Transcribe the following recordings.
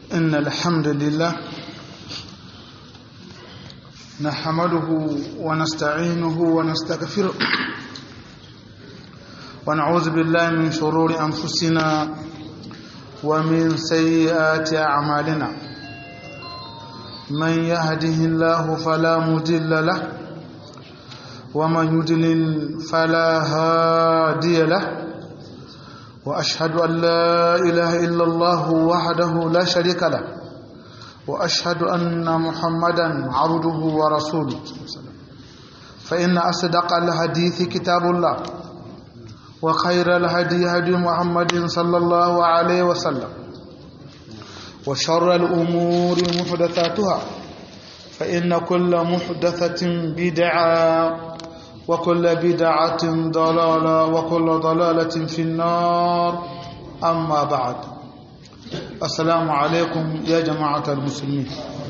إن الحمد لله نحمده ونستعينه ونستغفره ونعوذ بالله من شرور أنفسنا ومن سيئات أعمالنا من يهده الله فلا مضل له ومن يضلل فلا هادي له واشهد ان لا اله الا الله وحده لا شريك له واشهد ان محمدا عبده ورسوله فان اصدق الحديث كتاب الله وخير الهدي هدي محمد صلى الله عليه وسلم وشر الامور محدثاتها فان كل محدثه بدعه وكل بدعة ضلالة وكل ضلالة في النار أما بعد السلام عليكم يا جماعة المسلمين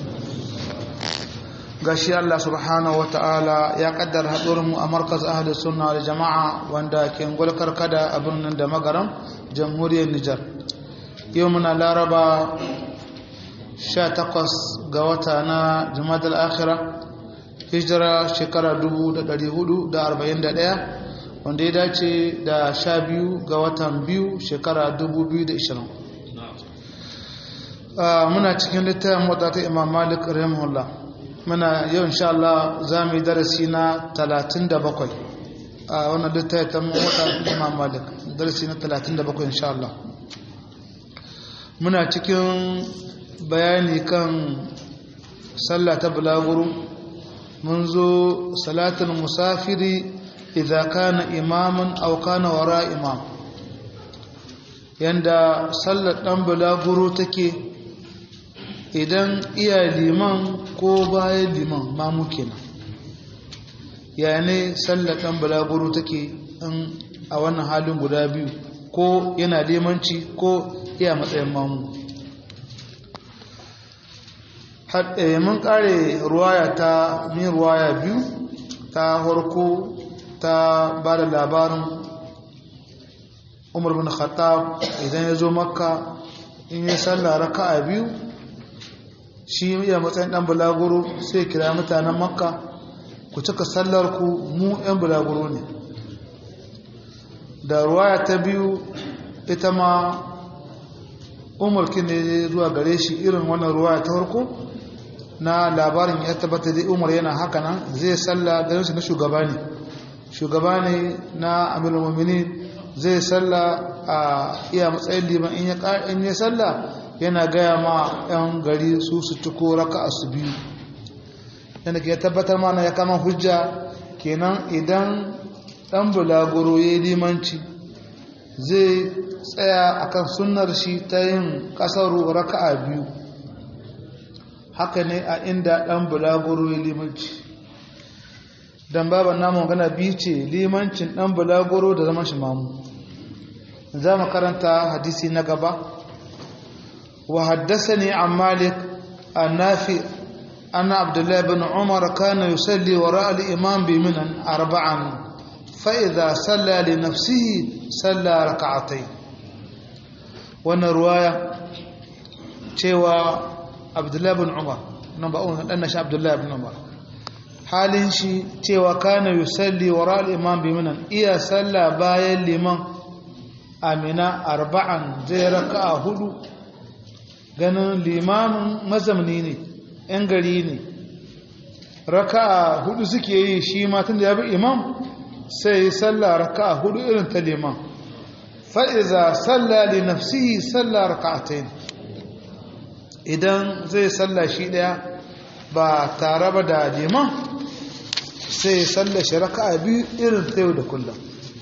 gashi Allah subhanahu wata'ala ya kaddara haɗurinmu a markaz ahli sunna da jama'a wanda ke ngulkar kada a birnin da magaram jamhuriyar Nijar yau muna laraba 18 ga wata na jumadal akhira hijira shekara 1441 wanda ya dace da sha biyu ga watan biyu shekara 2020 muna cikin littafin wadda ta imam malik rahimahullah muna yau insha Allah za mu yi darasi na 37 a wannan littafin ta wadda imam malik darasi na 37 insha Allah muna cikin bayani kan sallah ta bulaguru mun zo salatul musafiri idza kana imaman aw kana wara imam yanda sallar dan bulaguro take idan iya liman ko bayan liman mamu kenan ya ne sallar dan bulaguro take in a wannan halin guda biyu ko yana limanci ko iya matsayin mamu mun kare ruwaya ta min ruwaya biyu ta harko ta ba da labarin umar bin khattab idan ya zo makka in yi sallah raka'a biyu shi iya matsayin dan bulaguro sai kira mutanen makka ku cika sallar ku mu yan bulaguro ne da ruwaya ta biyu ita ma umar ne zuwa gare shi irin wannan ruwaya ta harko na labarin ya tabbata da umar yana haka nan zai salla ganin shi na shugaba ne shugaba ne na amirul mu'minin zai salla a iya matsayin liman in ya in ya salla yana gaya ma yan gari su su tuko raka'a su biyu yana ke tabbatar mana ya kama hujja kenan idan dan bulaguro ya yi limanci zai tsaya akan sunnar shi ta yin kasaru raka'a biyu haka ne a inda ɗan bulaguro ya limanci don baban namun gana biyu ce limancin ɗan bulaguro da zama shi mamu za mu karanta hadisi na gaba wa haddasa ne an malik a nafi ana abdullahi bin umar kana yusalli wa ra'al imam bi minan arba'an fa'iza salla li nafsihi salla raka'atai wannan ruwaya cewa abdullahi bin umar nan ba umar dan nashi abdullahi bin umar halin shi cewa kana yusalli wara al-imam bi minan iya salla bayan liman amina arba'an zai raka'a hudu ganin limamin mazamni ne yan gari ne raka'a hudu suke yi shi ma tun da ya bi imam sai salla raka'a hudu irin ta liman fa'iza salla li nafsihi salla raka'atayn idan zai salla shi daya ba tare ba da liman sai salla shi raka'a biyu irin ta yau da kullum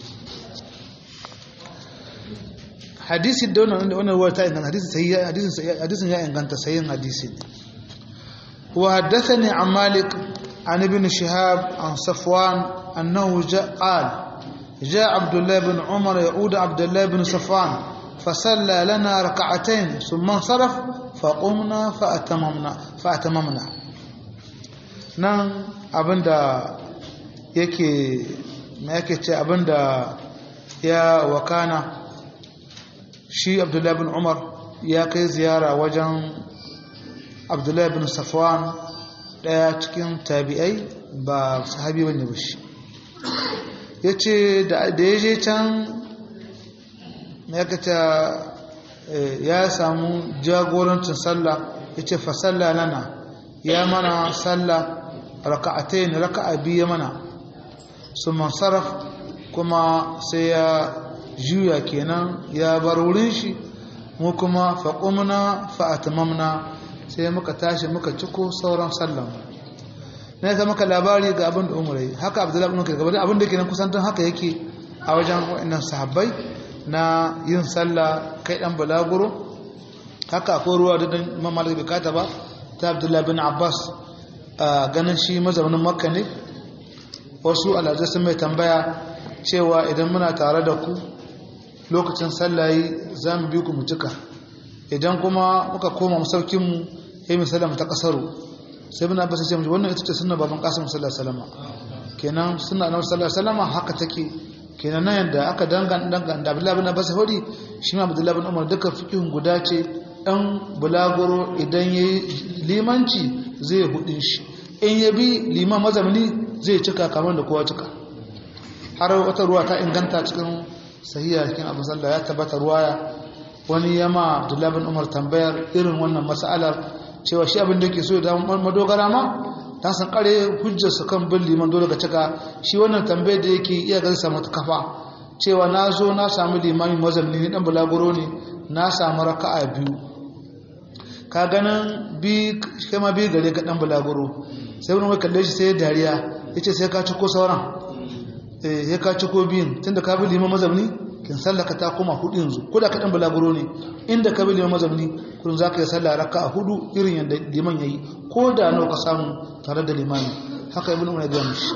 hadisi da wannan da wannan wata inganta hadisi sai hadisin hadisin ya inganta sayin hadisi wa haddathani an malik an ibn shihab an safwan annahu qala جاء عبد الله بن عمر يعود عبد الله بن صفوان فصلى لنا ركعتين ثم انصرف فقمنا فأتممنا فأتممنا nan abinda yake yake ce abinda ya wakana shi abdullahi bin umar ya kai ziyara wajen abdullahi bin safwan daya cikin tabi'ai ba sahabi bane ba shi yace da ya je can ya kata ya samu jagorancin sallah yace fa salla lana ya mana sallah raka'atayn raka'a biyu mana summa saraf kuma sai ya juya kenan ya bar wurin shi mu kuma faƙumna fa'atamamna sai muka tashi muka ciko sauran sallan na ya maka labari ga abin da umarai haka abdullahi ibn kai gabanin abin da ke nan kusantar haka yake a wajen wa'annan sahabbai na yin sallah kai dan balaguro haka akwai ruwa da dan mamalik bai kata ba ta abdullahi bin abbas a ganin shi mazaunin makka ne wasu alhazai sun mai tambaya cewa idan muna tare da ku lokacin sallayi za mu bi ku mutuka idan kuma muka koma masaukinmu ya yi sallama ta kasaru sai muna basa ce wannan ita ce suna baban kasim sallallahu salama kenan suna na sallallahu salama haka take kenan nan yadda aka dangan dangan da abdullahi bin abbas hori shi ma abdullahi bin umar duka fikihun guda ce dan bulaguro idan ya yi limanci zai hudin shi in ya bi liman mazamni zai cika kamar da kowa cika har wata ruwa ta inganta cikin sahiya cikin abin sallah ya tabbata ruwaya wani yama Abdullah bin Umar tambayar irin wannan mas'alar cewa shi abin da yake so da madogara ma ta san kare hujjar su kan bin liman dole ga cika shi wannan tambayar da yake iya ga samu kafa cewa na zo na samu limamin mazalli ne dan bulaguro ne na samu raka'a biyu ka ganin bi kai ma bi gare ga dan bulaguro sai wani mai kalle shi sai dariya yace sai ka ci ko sauran ya ka ci ko biyun tunda ka bi liman mazamni kin sallaka ta koma hudu yanzu ko da kaɗan balaguro ne inda ka bi liman mazamni kun za ka yi sallah raka a hudu irin yadda liman ya yi ko da nawa ka samu tare da limani haka ibn umar ya mishi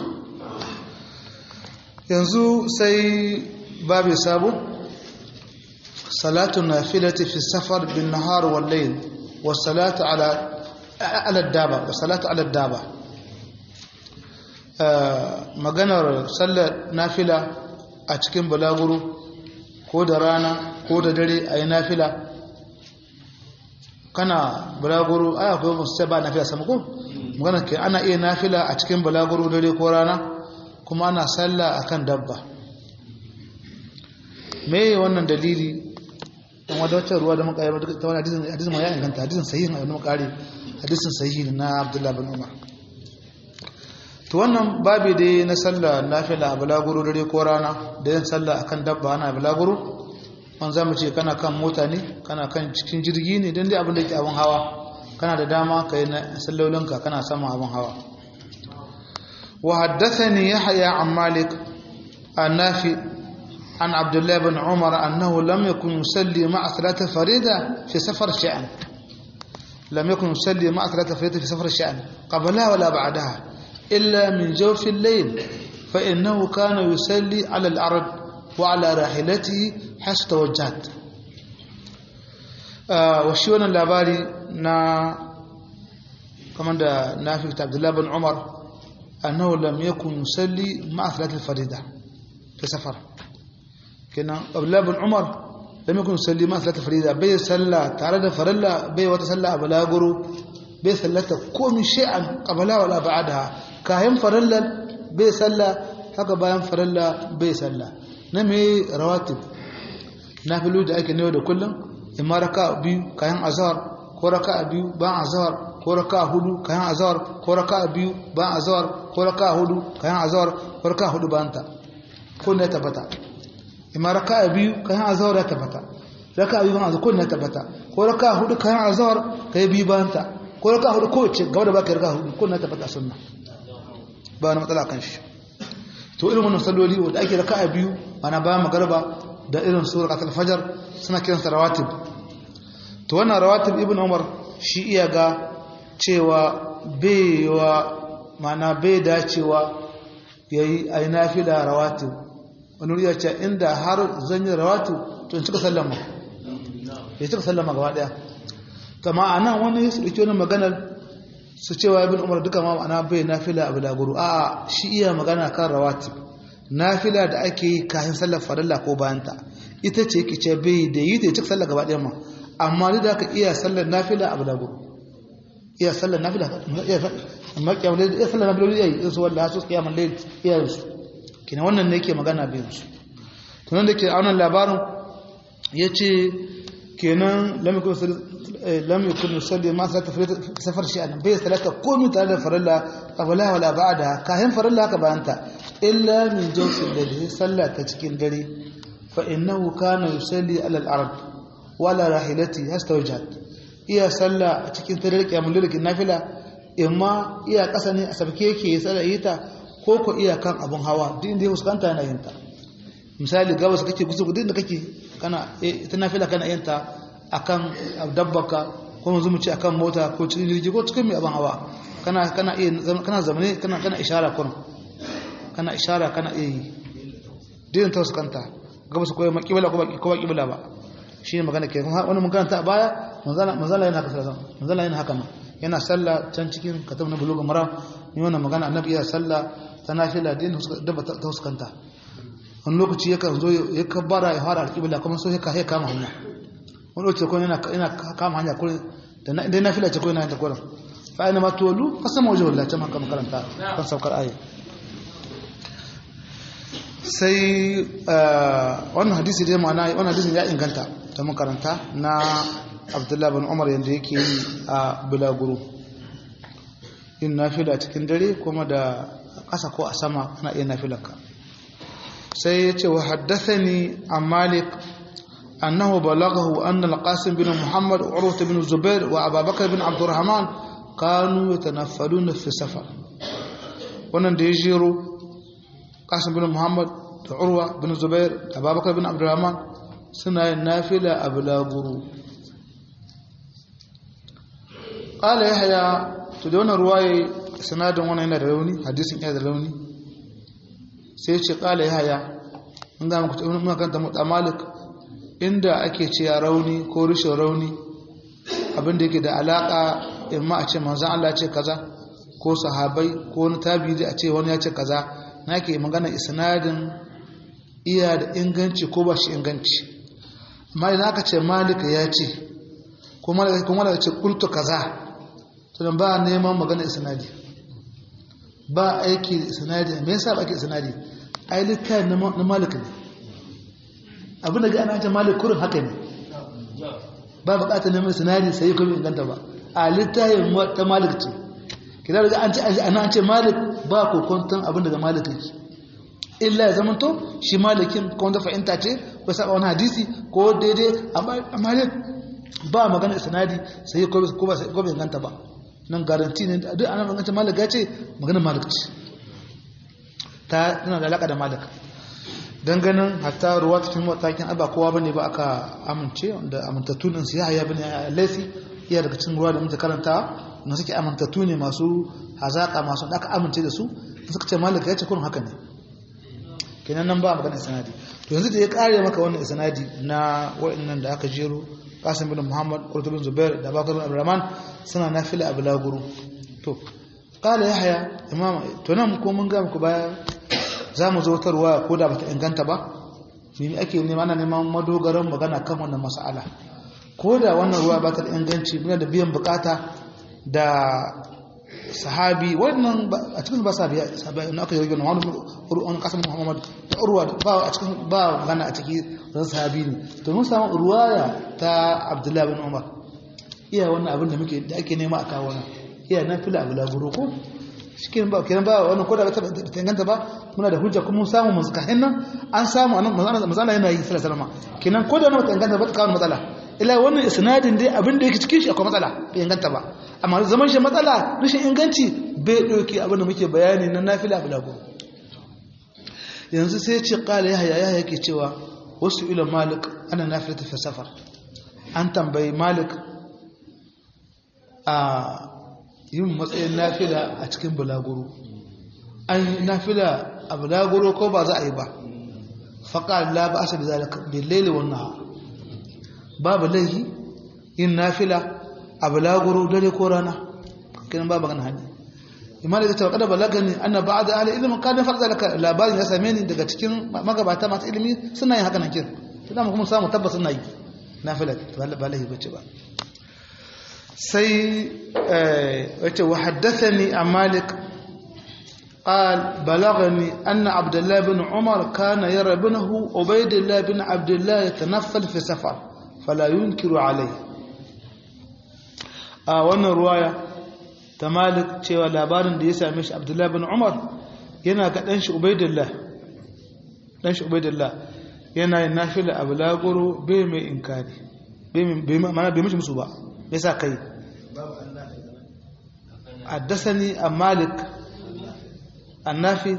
yanzu sai babu sabo salatu nafilati fi safar bin nahar wal layl wa salatu ala ala daba wa salatu ala daba maganar sallar nafila a cikin balaguro ko da rana ko da dare a yi nafila kana balaguro aya akwai musu ce ba nafila sama ko maganar ke ana iya nafila a cikin balaguro dare ko rana kuma ana salla a kan dabba me wannan dalili don wadda wacce ruwa da muka yi ta wani hadisun ma ya inganta hadisun sahihin a wani makari hadisun sahihin na abdullahi bin umar to wannan babi dai na sallah nafila a balaguro dare ko rana da yin sallah akan dabba ana balaguro man zamu ce kana kan mota ne kana kan cikin jirgi ne dan dai abin da yake abin hawa kana da dama kai na sallolinka kana sama abin hawa wa haddathani yahya an malik an nafi an abdullah ibn umar annahu lam yakun yusalli ma'a thalath farida fi safar sha'an lam yakun yusalli ma'a thalath farida fi safar sha'an qablaha wala ba'daha إلا من جوف الليل فإنه كان يصلي على الأرض وعلى راحلته حسب توجهت وشي wannan labari na kamar da nafi ta Abdullah bin Umar annahu lam yakun yusalli ma'a salat al-farida fi safar kenan Abdullah bin Umar lam yakun yusalli ma'a salat al-farida bai salla tare da farilla bai wata salla a balaguro bai sallata komi shay'an qabla wala ba'daha kayan farallar bai salla haka bayan faralla bai salla na mai rawatib na filo da ake newa da kullum imma raka biyu kayan azhar ko raka biyu bayan azhar ko raka hudu kayan azhar ko raka biyu bayan azhar ko raka hudu kayan azhar ko raka hudu bayan ta ko ne tabbata imma raka biyu kayan azhar ya tabbata raka biyu bayan azhar ko ne tabbata ko raka hudu kayan azhar kai biyu bayan ta ko raka hudu ko ce gaba da baka raka hudu ko ne tabbata sunna ba wani matsala kan shi to irin wannan salloli wanda ake raka'a biyu ana bayan magarba da irin su rakatul fajar suna kiran sa rawatib to wannan rawatib ibn umar shi iya ga cewa baiwa mana bai dacewa yayi ai nafila rawatib wani ya ce inda har zan yi rawatib to in cika sallama ya cika sallama gaba daya to ma'ana wani su dauki wannan maganar su cewa ibn umar duka ma ma'ana bai nafila a bulaguro a shi iya magana kan rawatib nafila da ake yi kafin sallar farilla ko bayanta ita ce yake ce bai da yi ta cika sallar gaba ɗaya ma amma duk da aka iya sallar nafila a bulaguro iya sallar nafila iya amma kiyamul layl iya sallar nafila iya su wallahi su kiyamul layl iya su kina wannan ne yake magana bin su to nan dake a wannan labarin yace kenan lam yakun lam yakun yusalli ma sa tafrita safar shi an bai salata komai tare da farilla qabla wala ba'da kahin farilla ka bayanta illa min jawfin da sallah ta cikin dare fa innahu kana yusalli ala al-ard wala rahilati hastawjat iya sallah a cikin tare kiyamul layl nafila imma iya kasa ne a sabke yake ya tsara yita ko ko iya kan abun hawa duk inda ya fuskanta yana yin ta misali gabas kake kusa duk da kake kana ita nafila kana yin ta akan dabbaka ko yanzu mu ce akan mota ko cikin jirgi ko cikin mai abin hawa kana kana iya kana zamane kana kana ishara kun kana ishara kana iya yi din ta fuskanta gabas ko ma kibla ko ba ko kibla ba shi ne magana ke wani mun karanta a baya manzala manzala yana haka sallah manzala yana haka ma yana sallah can cikin katab na buluga mara ni wannan magana annabi ya sallah ta nafila din dabba ta fuskanta wani lokaci yakan zo ya kabbara ya fara alƙibla kuma so ya kama hanya wani lokaci ko yana kama hanya ko da na nafila ce ko yana yin ta kurin fa aina ma tolu fa sama waje wallahi can haka makaranta kan saukar ayi sai wannan hadisi dai ma'ana wannan hadisin ya inganta ta makaranta na abdullahi bin umar yadda yake yi a bulaguro yin nafila cikin dare kuma da ƙasa ko a sama ana iya nafilarka sai ya ce wa haddathani an malik annahu balaghahu anna al-qasim bin muhammad urwa bin zubair wa abubakar bin abdurrahman kanu yatanaffaluna fi safar wannan da ya jero qasim bin muhammad da urwa bin zubair da abubakar bin abdurrahman suna yin nafila a bulaguro qala yahya to da wannan ruwaye sanadin wannan yana da rauni hadisin yana da rauni sai ce kala ya haya in ga muka kanta mutu malik inda ake ce ya rauni ko rushe rauni abinda yake da alaka imma a ce manzan Allah ce kaza ko sahabai ko wani tabi a ce wani ya ce kaza na ke magana isnadin iya da inganci ko ba shi inganci amma idan aka ce malika ya ce kuma da ce kultu kaza tunan ba neman magana isnadi ba aiki da isnadi me yasa ba ake isnadi ai littafin na malik ne abin da ga ana ce malik kurin haka ne ba bukatar neman isnadi sai kuma inganta ba a littafin ta malik ce kida daga an ce ana an ce malik ba kokonton abin daga malik yake illa ya zama to shi malikin ko wanda fahimta ce ko saba wani hadisi ko daidai amma ba magana isnadi sai ko ba ko bai inganta ba nan garanti ne duk ana magana malik ya ce magana malik ce ta tana da alaka da malik dan ganin hatta ruwa cikin matakin aba kowa bane ba aka amince da amintattu din su ya haya bane laifi iya daga cikin ruwa da muke karanta na suke amintattu ne masu hazaka masu da aka amince da su suka ce malik ya ce kun haka ne kenan nan ba magana sanadi to yanzu da ya kare maka wannan sanadi na wa'annan da aka jero Qasim bin Muhammad Qurtu bin Zubair da Bakar bin Abdurrahman suna nafila a bulaguro to qala Yahya imam to nan ko mun ga muku baya zamu zo tarwa ko da bata inganta ba me ake nema ana neman madogaran magana kan wannan mas'ala ko da wannan ruwa ba ta da inganci muna da biyan bukata da sahabi wannan a cikin ba sahabi sahabi na aka yi wani wani kasan muhammad da urwa ba a cikin ba magana a ciki zan sahabi ne to mun samu ruwaya ta abdullahi bin umar iya wannan abin da muke da ake nema a kawo na iya na fila abu laburo ko cikin ba kenan ba wannan ko da ta inganta ba muna da hujja kuma mun samu mun suka hinnan an samu anan mazala yana yi sallallahu alaihi wasallam kenan ko da wannan ta inganta ba ta kawo matsala ila wannan isnadin dai abin da yake cikin shi akwai matsala bai inganta ba amma zaman shi matsala rashin inganci bai dauke abin da muke bayani na nafila bulago yanzu sai ya ce qala yahya yahya yake cewa wasu ila malik ana nafilata fi safar an tambayi malik a yin matsayin nafila a cikin bulaguro an nafila a bulaguro ko ba za a yi ba faƙa la ba asa da zalika billaili wannan babu laihi yin nafila a bulaguro dare ko rana kinan babu ganin hali imani da tawakkada balagani anna ba'da ahli ilmi kana farza laka labarin ya same ni daga cikin magabata masu ilimi suna yin haka nan kin to da kuma samu tabbas suna yi nafila ba laihi bace ba sai wace wa haddathani a malik قال بلغني أن عبد الله بن عمر كان يرى ابنه عبيد الله بن عبد الله يتنفل في سفر فلا ينكر عليه a wannan ruwaya ta malik cewa labarin da ya same shi abdullahi bin umar yana ga ɗan shi ubaidillah ɗan shi ubaidillah yana yin nafila abu lagoro bai mai inkari mana bai mishi musu ba bai sa kai addasani a malik annafi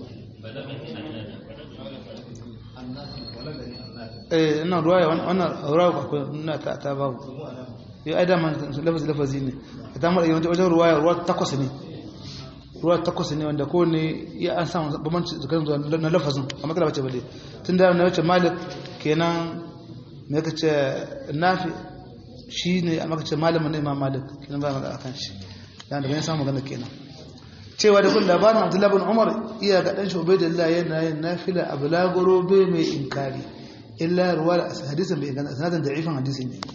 eh ina ruwaya wannan ruwaya akwai ina ta ta babu ya aida man lafazi lafazi ne ta mara yawanci wajen ruwaya ruwa takwas ne ruwa takwas ne wanda ko ne ya an samu bambanci tsakanin zuwa na lafazin a matsala bace bale tun da na wace malik kenan me ka ce nafi shi ne a maka ce malamin na imam malik kenan ba magana akan shi dan daga yin samu magana kenan cewa da kun labarin abdullahi bin umar iya ga dan shubai da Allah yana yin nafila a bulagoro bai mai inkari illa ruwa da hadisin bai inganta sanadin da'ifin hadisin ne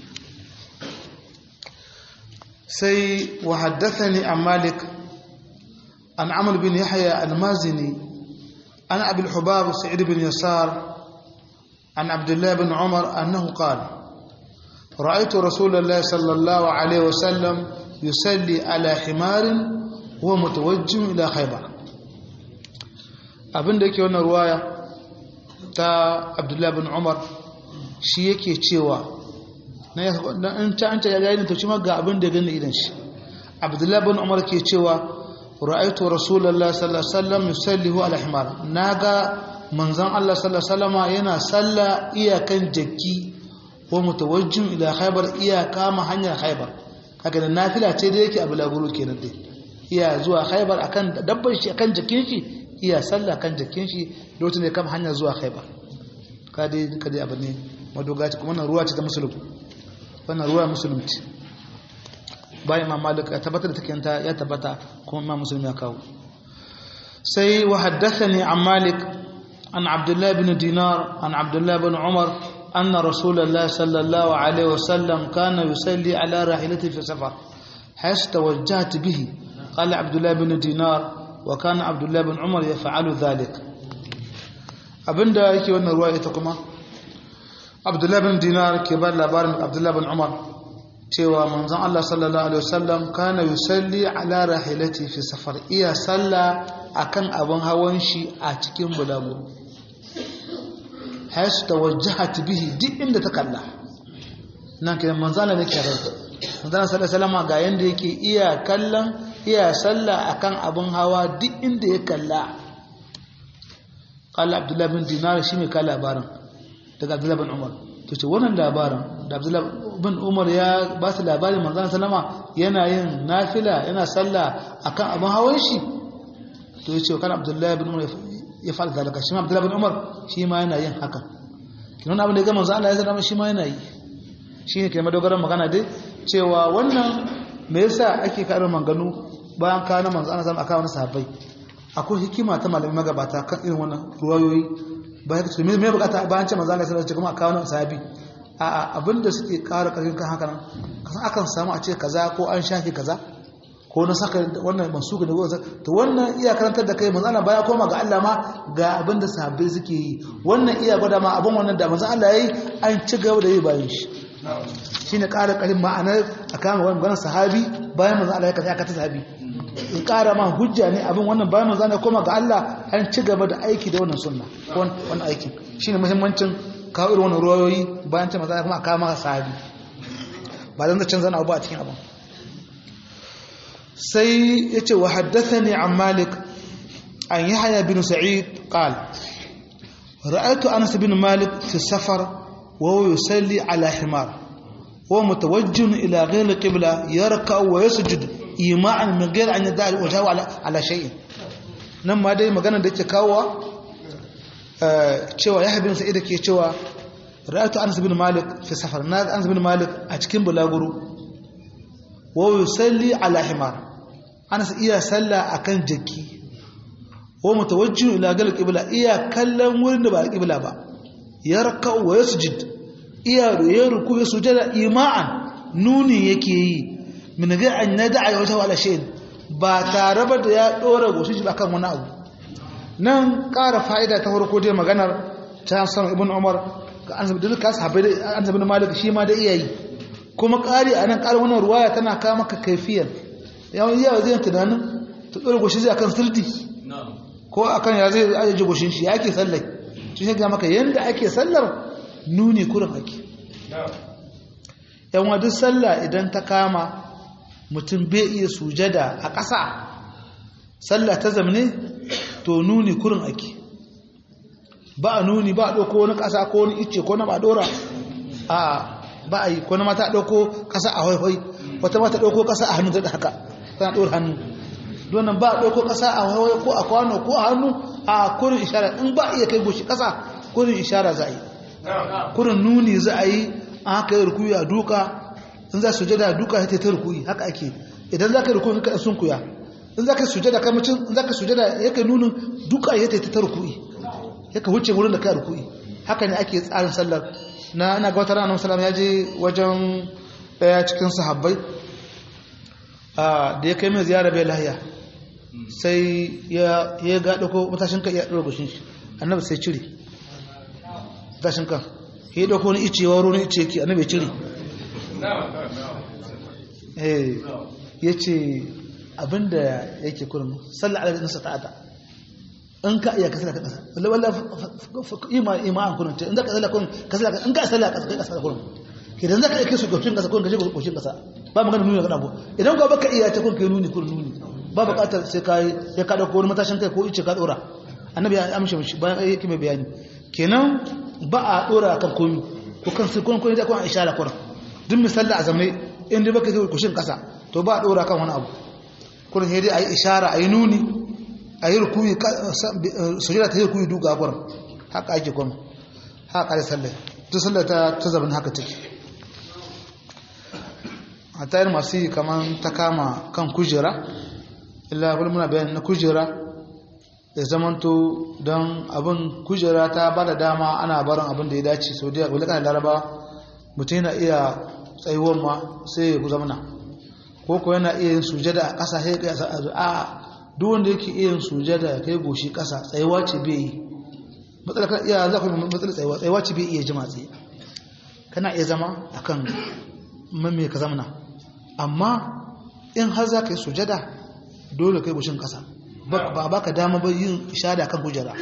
sai wa haddathani an malik an amr bin yahya al-mazini an abi al-hubab sa'id bin yasar an abdullah bin umar annahu qala رأيت رسول الله صلى الله عليه وسلم يصلي على حمار huwa mutawajjin ila khaybar abinda yake wannan ruwaya ta Abdullah bin Umar shi yake cewa na in ta anta ya gani to shi ma ga abinda gani idan shi Abdullah bin Umar ke cewa ra'aytu Rasulullah sallallahu alaihi wasallam yusallihu ala himar naga manzon Allah sallallahu alaihi wasallam yana salla iyakan jakki wa mutawajjin ila khaybar iyaka ma hanyar khaybar kaga da nafila ce da yake abu laguru kenan dai iya zuwa khaibar akan dabbar shi akan jikin shi iya sallah kan jikin shi lokacin da ya kama hanya zuwa khaibar kadi kadi abu ne madogaci kuma wannan ruwa ce ta musulmi wannan ruwa musulunci bayan imam malik ya tabbatar da take ya tabbata kuma imam musulmi ya kawo sai wa haddathani an malik an abdullah bin dinar an abdullah bin umar anna rasulullah sallallahu alaihi wasallam kana yusalli ala rahilati fi safar حيث توجهت به قال عبد الله بن دينار وكان عبد الله بن عمر يفعل ذلك abinda yake wannan ruwa ita kuma abdullahi bin dinar ke ba labarin abdullahi bin umar cewa manzon Allah sallallahu alaihi wasallam kana yusalli ala rahilati fi safar iya salla akan abin hawan shi a cikin bulagu haisu tawajjahat bihi duk inda ta kalla nan kenan manzon Allah ne ke ranta manzon sallallahu alaihi wasallam ga yanda yake iya kallon iya sallah akan abin hawa duk inda ya kalla kala abdullahi bin dinar shi mai ka labarin daga abdullahi bin umar to ce wannan labarin da abdullahi bin umar ya ba su labarin manzan salama yana yin nafila yana sallah akan abin hawan shi to ya ce kan abdullahi bin umar ya fara zalaka shi ma abdullahi bin umar shi ma yana yin haka kinan abin da ya ga manzan Allah ya zama shi ma yana yi shi ne ke madogaran magana dai cewa wannan me yasa ake karin manganu bayan kana manzo ana samu aka wani sahabbai akwai hikima ta malamin magabata kan irin wannan ruwayoyi bayan su me bukata bayan ce manzo Allah sallallahu alaihi wasallam aka wani sahabi a a abinda suke ƙara ƙarfin kan haka nan kasan akan samu a ce kaza ko an shafi kaza ko na saka wannan mansuka da wannan to wannan iya karantar da kai manzo Allah baya koma ga Allah ma ga abinda sahabbai suke yi wannan iya gwada ma abin wannan da manzo Allah yayi an ci gaba da yi bayan shi shi ne ƙara ƙarin ma'anar a kama wani ganin sahabi bayan manzan Allah ya kasi aka ta sahabi in ƙara ma hujja ne abin wannan bayan manzan ya koma ga Allah an ci gaba da aiki da wannan sunna wannan aikin shi ne muhimmancin kawo irin wannan ruwayoyi bayan ta manzan ya kuma a kama sahabi ba zan zancen zana abu a cikin abin sai ya ce wa haddasa ne an malik an yi haya bin sa'id ƙal ra'aitu anas bin malik fi safar وهو يصلي على حمار وهو متوجه إلى غير القبلة يركع ويسجد إيماعا من غير أن يدع وجهه على على شيء nan ma dai magana da ke kawowa cewa ya habin sa'ida ke cewa ra'atu anas bin malik fi safar na anas bin malik a cikin bulaguro wa yusalli ala himar anas iya salla akan jaki wa mutawajjihu ila gal qibla iya kallon wurin da ba qibla ba yarka wa yasjud iya ya ruku ya sujada ima'an nuni yake yi min ga an nada a wata wala shayin ba tare ba da ya dora goshin shi akan wani abu nan ƙara fa'ida ta farko dai maganar ta san ibn umar ga an zabi duka sahabbai an zabi malik shi ma da iyayi kuma ƙari a nan ƙari wannan ruwaya tana kawo maka kaifiyar yawan yawa zai tunanin ta dora goshin zai akan sirdi ko akan ya zai ajiye goshin shi ya ke sallar shi ne ga maka yanda ake sallar nuni kurin ake yan duk sallah idan ta kama mutum bai iya sujada a ƙasa sallah ta zamne to nuni kurin ake ba a nuni ba a ɗauko wani ƙasa ko wani icce ko na ba ɗora a ba a yi ko na mata ɗauko ƙasa a haihai wata mata ɗauko ƙasa a hannu da haka tana ɗora hannu donan ba a ɗauko ƙasa a haihai ko a kwano ko a hannu a kurin ishara in ba a iya kai goshi ƙasa kurin ishara za a yi kurin nuni za a yi an haka yi rukuyi a duka in za su jada duka ya ta rukuyi haka ake idan za ka yi rukuyi ka sun kuya in za ka sujada kamacin in za ka sujada ya ka nunin duka ya ta rukuyi ya ka wuce wurin da ka rukuyi haka ne ake tsarin sallar na ana ga wata ranar salam ya je wajen daya cikin sahabbai da ya kai mai ziyara bai lahiya sai ya ga ɗauko matashin kan ya ɗora gushin shi annabi sai cire matashin kan ya ɗauko wani ice wa wani ice yake annabi cire ya ce abinda yake kurin sallar ala nasa ta'ata in ka iya kasala kan kasa wala wala ima ima an kurin in zaka sallar kurin kasala in ka sallar kasa kai kasa kurin idan zaka iya kisu goshin kasa kurin kaje goshin kasa ba magana nuni ga abu idan ka baka iya ta kurin kai nuni kurin nuni ba bukatar sai kai ya ka dauko wani matashin kai ko ice ka dora annabi ya amshe mishi bayan yake mai bayani kenan ba a dora kan komi ko kan sai kun kun da kun ishara kurin duk misali a zamai in dai baka kai goshin kasa to ba a dora kan wani abu kurin sai dai ayi ishara ayi nuni a yi rukuyi sujada ta yi rukuyi duka gurin haka ake kuma haka da sallah ta sallah ta ta zaban haka take a tayar masu yi kamar ta kama kan kujera illa kuma muna bayan na kujera ya zamanto don abin kujera ta ba da dama ana barin abin da ya dace sau da wani kanan laraba mutum yana iya tsayuwan ma sai ya zamana ko ko yana iya yin sujada a ƙasa sai ya a duk wanda yake iya sujada ya kai goshi ƙasa tsayuwa ce bai yi matsalar kan iya za ku yi matsalar tsayuwa tsayuwa ce bai iya jima tsaye kana iya zama a kan mamme ka zamana amma in har za ka yi sujada dole kai goshin ƙasa ba ba ka dama ba yin ishada kan kujera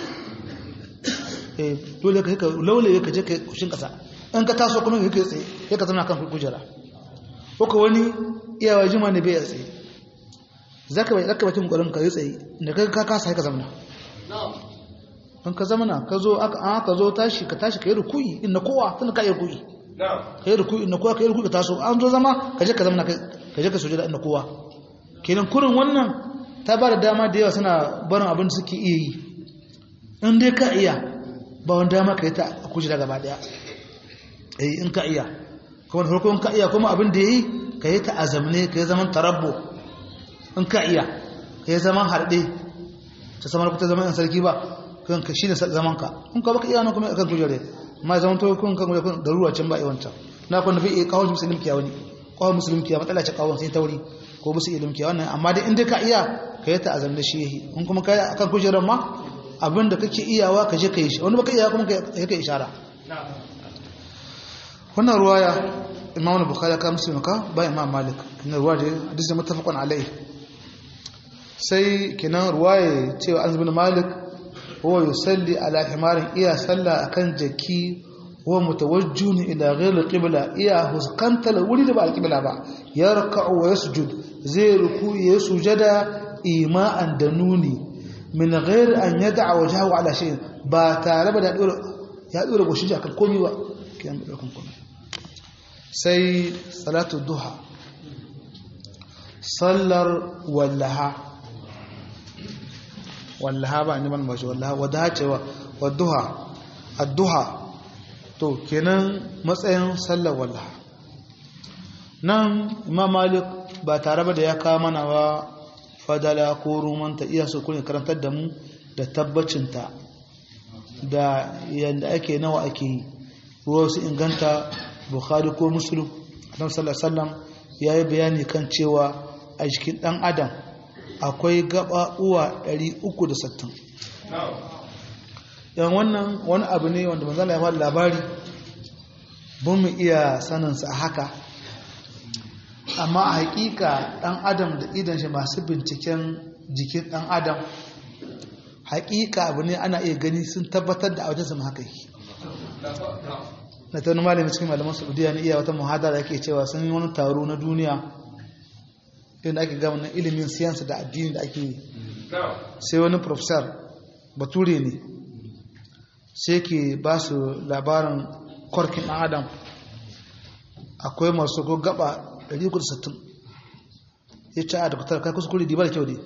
dole ka laulaye ka je ka yi goshin ƙasa in ka taso kuma ka tsaye ya ka zama kan kujera ko wani iyawa jima ne bai ya tsaye zaka bai zaka bakin gurin ka yi tsaye da kai ka kasa ka zamana in ka zamana ka zo aka an ka zo tashi ka tashi ka yi rukuyi inda kowa tun ka yi rukuyi ka yi rukuyi inda kowa ka yi rukuyi ka taso an zo zama ka je ka zamana ka je ka sujada inda kowa kenan kurin wannan ta ba da dama da yawa suna barin abin da suke iya yi in dai ka iya ba wani dama ka yi ta a kujera gaba daya eh in ka iya kuma da farko in ka iya kuma abin da yi ka yi ta azamne ka yi zaman tarabbo in ka iya ka yi zaman harɗe ta samar ta zaman yan sarki ba kan ka shi ne zaman ka in ka baka iya nan kuma akan kujere ma zaman to kun kan kujere da ruwa can ba iwanta na kun nabi kawo musulmi kiya wani kawo musulmi kiya matsala ce kawo sai tauri ko musu ilimi kiya wannan amma dai in dai ka iya ka yi ta azam da shi yahi in kuma ka yi akan kujerar ma abin da kake iyawa ka je ka yi shi wani baka iya kuma ka yi ishara wannan ruwaya imam bukhari ka muslim ka ba imam malik na ruwa da hadisi muttafaqun alai sai kinan ruwaye cewa an zubin malik huwa yusalli ala himarin iya salla akan jaki huwa mutawajjun ila ghayr qibla iya huskantar wuri da ba alqibla ba yarka'u wa yasjud zai ruku ya sujada ima'an da nuni min ghayr an yad'a wajhahu ala shay ba tare da ya dora goshi akan komai ba kiyan da komai sai salatu duha sallar wallaha wallaha ba ni ban bashi wallaha wadda cewa wadduha adduha to kenan matsayin sallar wallaha nan imam malik ba tare ba da ya kawo mana ba fadala ko rumanta iya so kuma karantar da mu da tabbacinta da yadda ake nawa ake yi ruwa su inganta bukhari ko muslim annabi sallallahu alaihi wasallam ya yi bayani kan cewa a jikin ɗan adam akwai gaba uwa 360 yan wannan wani abu ne wanda manzala ya faɗi labari bin mu iya saninsa a haka amma a hakika ɗan adam da idan shi masu binciken jikin ɗan adam hakika abu ne ana iya gani sun tabbatar da wajen zama haka yi na ta wani malami cikin malaman saudiya na iya wata muhadara yake cewa sun yi wani taro na duniya inda ake gama na ilimin siyansa da addini da ake yi sai wani professor bature ne sai ke ba su labarin korkin ɗan adam akwai masu ko gaba 160 ya ce a da kutar kai kuskure di ba da kyau ne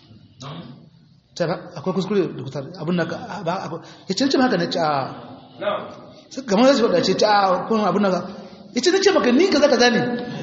akwai kuskure da kutar abin da ya ce ce haka na ce a gama zai faɗa ce ta kuma abin da ya ce na ce maka ni ka zaka zane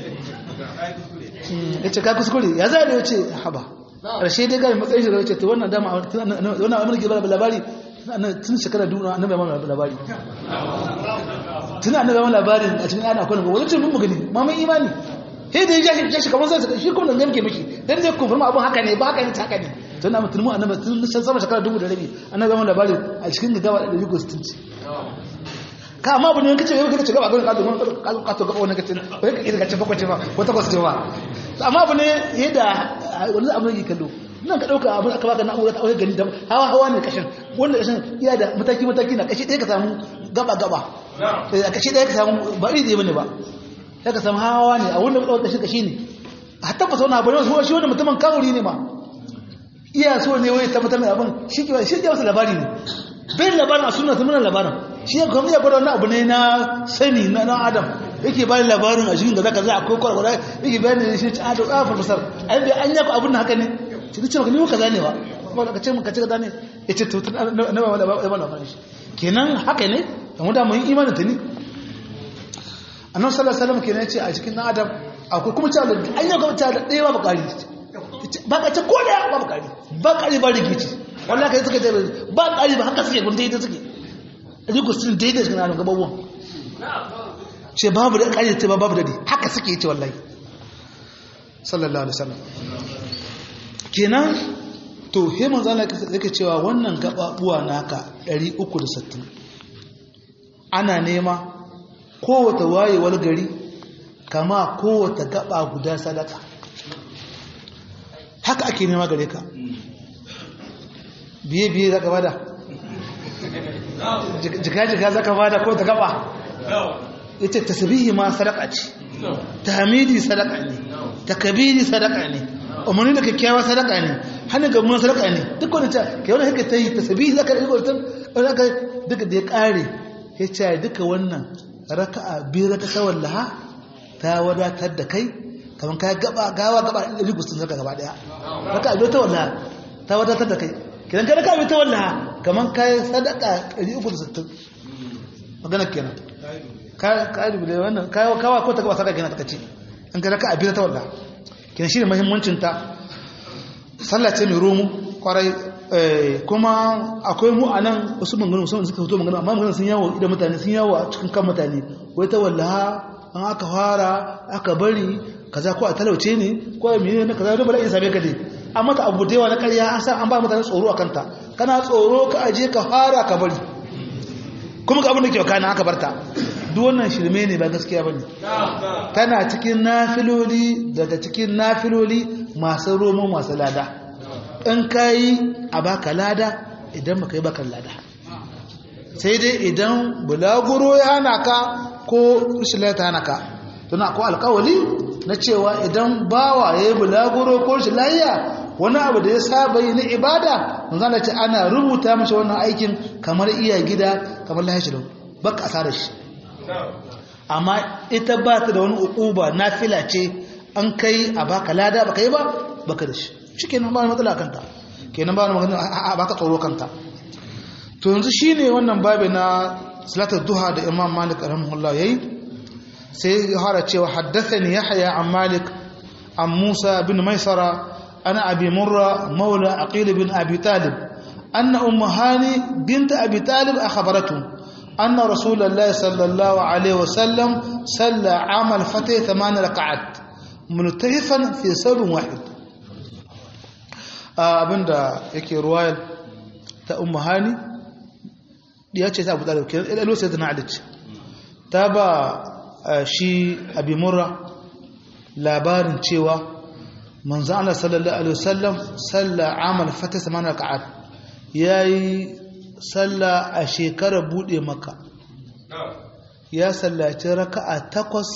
ya ce ka kuskure ya zai da ya ce haba ƙarshe dai gari matsayin shi da ya ce ta wannan dama wannan abin da ke bada labari tun shekara duna annabi ya mamu labari tun annabi ya mamu labarin a cikin ana kwanan wani ce mun mu gani ma mun imani he da ya shi kamar zai shi kuma nan gamke miki dan zai confirm abin haka ne ba haka ne ta haka ne to na mutum annabi tun san sama shekara dubu da rabi annabi ya mamu labarin a cikin gaba da rigo stinci ka amma abu ne kace yau kace gaba gurin kazo mun kazo gaba wannan kace bai ka idan kace bakwai ce ba ko takwas ce ba amma abu ne yadda wani abu ne kallo nan ka dauka abin aka baka na'ura ta auye gani da hawa hawa ne kashin wanda kashin iya da mataki mataki na kashi ɗaya ka samu gaba gaba a kashi ɗaya ka samu ba iri ɗaya bane ba sai ka samu hawa ne a wanda ka dauka kashi kashi ne a tabbata wani abu ne wasu shi wani mutumin kawuri ne ma iya so ne wai tabbatar da abin shi ke shi ke wasu labari ne bai labarin a suna ta muna labarin shi ya kuma ya gwada wani abu ne na sani na dan adam yake bayan labarin a cikin da zaka za a kai kwarkwara yake bayan da shi a da tsafar fasar an bi an yaku abin da haka ne shi ta ce maka ni ka zane ba kuma ka ce maka ce ka zane ya ce tutun na ba da labarin shi kenan haka ne da mu da mun imanin ta ne annabi sallallahu alaihi wasallam kenan ya ce a cikin dan adam akwai kuma cewa an yaku ta da ɗaya ba bakari ba ka ce ko da ba bakari ba kari ba rigici wallahi kai suka ce ba kari ba haka suke gun daidai suke riko sun daidai suke na gababuwan ce babu da kari ce babu dadi haka suke ce wallahi sallallahu alaihi wasallam kenan to he manzo Allah yake cewa wannan gababuwa naka 360 ana nema kowace wayewar gari kama kowace gaba guda sadaka haka ake nema gare ka biye-biye za ka bada jika-jika za ka bada ko ta gaba ita tasbihi ma sadaka ce tahmidi sadaka ne takbiri sadaka ne umarni da kyakkyawa sadaka ne hannun ga mun sadaka ne duk wani ta ke wani haka ta yi tasbihi zaka yi gurtun zaka duka da ya kare ya ce duka wannan raka'a biyu raka tawallaha ta wadatar da kai kamar ka gaba gawa gaba da rigustun zaka gaba daya raka'a biyu tawallaha ta wadatar da kai kidan ka raka'a biyu tawallaha kamar ka sadaka 360 magana kenan ƙari da wannan kawa ko ta gaba sadaka gina ta ce an ga raka abin ta walla kina shi ne muhimmancin ta sallah ce mai romu kwarai kuma akwai mu a nan wasu manganu musamman suka fito manganu amma manganu sun yawo idan mutane sun yawo a cikin kan mutane wai ta walla an aka fara aka bari kaza ko a talauce ne ko a mene na kaza da bala in same ka dai amma ta abu da yawa na ƙarya an san an ba mutane tsoro a kanta kana tsoro ka aje ka fara ka bari kuma ga abin da ke wakana aka barta duk wannan shirme ne ba gaskiya ba ne tana cikin nafiloli daga cikin nafiloli masu romo masu lada in ka yi a baka lada idan baka yi baka lada sai dai idan bulaguro ya hana ka ko shilata hana ka tuna ko alkawali na cewa idan bawa ya yi bulaguro ko shilayya wani abu da ya saba yi na ibada zana ce ana rubuta mashi wannan aikin kamar iya gida kamar lahashi da baka asara shi amma ita ba ta da wani ukuba na fila ce an kai a baka lada baka yi ba baka da shi shi kenan ba matsala kanta kenan ba wani magana a baka tsoro kanta to yanzu shi ne wannan babi na salatar duha da imam malik rahimahullah yayi sai ya fara cewa haddathani yahya an malik an musa bin maisara ana abi murra maula aqil bin abi talib anna ummu hani bint abi talib akhbaratu أن رسول الله صلى الله عليه وسلم صلى عام الفتح ثمان ركعات multahifan fi sabin wahid abinda yake ruwayar ta ummu hani ya ce ta abu talib kenan ilo sai na alice ta ba shi abi murra labarin cewa manzo Allah sallallahu alaihi wasallam salla amal fata samana raka'at yayi salla a shekarar bude maka ya sallaci raka'a takwas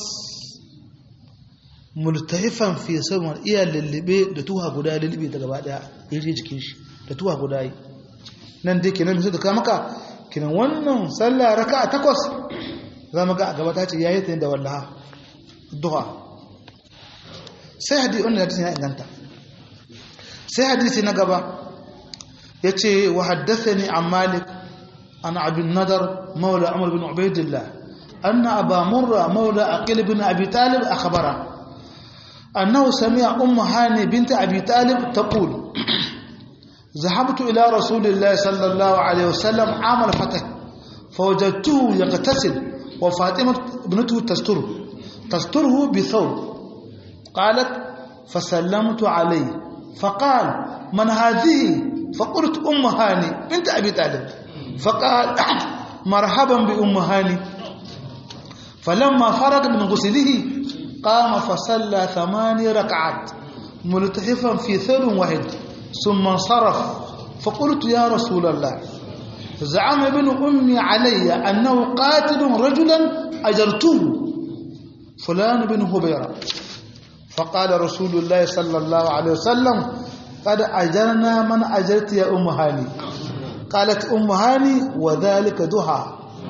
multahifan fi sabon iya lullube da tuha guda lullube da gaba daya yaje jikin shi da tuha guda yi nan dai kenan sai da ka maka kenan wannan sallah raka'a takwas za mu ga a gaba ta ce yayi ta da wallaha duha sai hadisi wannan hadisi ya inganta sai hadisi na gaba yace wa haddathani an malik an abin nadar maula umar bin ubaidillah anna aba murra maula aqil bin abi talib akhbara أنه سمع أم هاني بنت أبي طالب تقول ذهبت إلى رسول الله صلى الله عليه وسلم عام الفتح فوجدته يغتسل وفاطمة ابنته تستره تستره بثوب قالت فسلمت عليه فقال من هذه فقلت أم هاني بنت أبي طالب فقال مرحبا بأم هاني فلما فرغ من غسله قام فصلى ثماني ركعات ملتحفا في ثل واحد ثم انصرف فقلت يا رسول الله زعم ابن أمي علي أنه قاتل رجلا أجرته فلان بن هبيرة فقال رسول الله صلى الله عليه وسلم قد أجرنا من أجرت يا أم هاني قالت أم هاني وذلك دها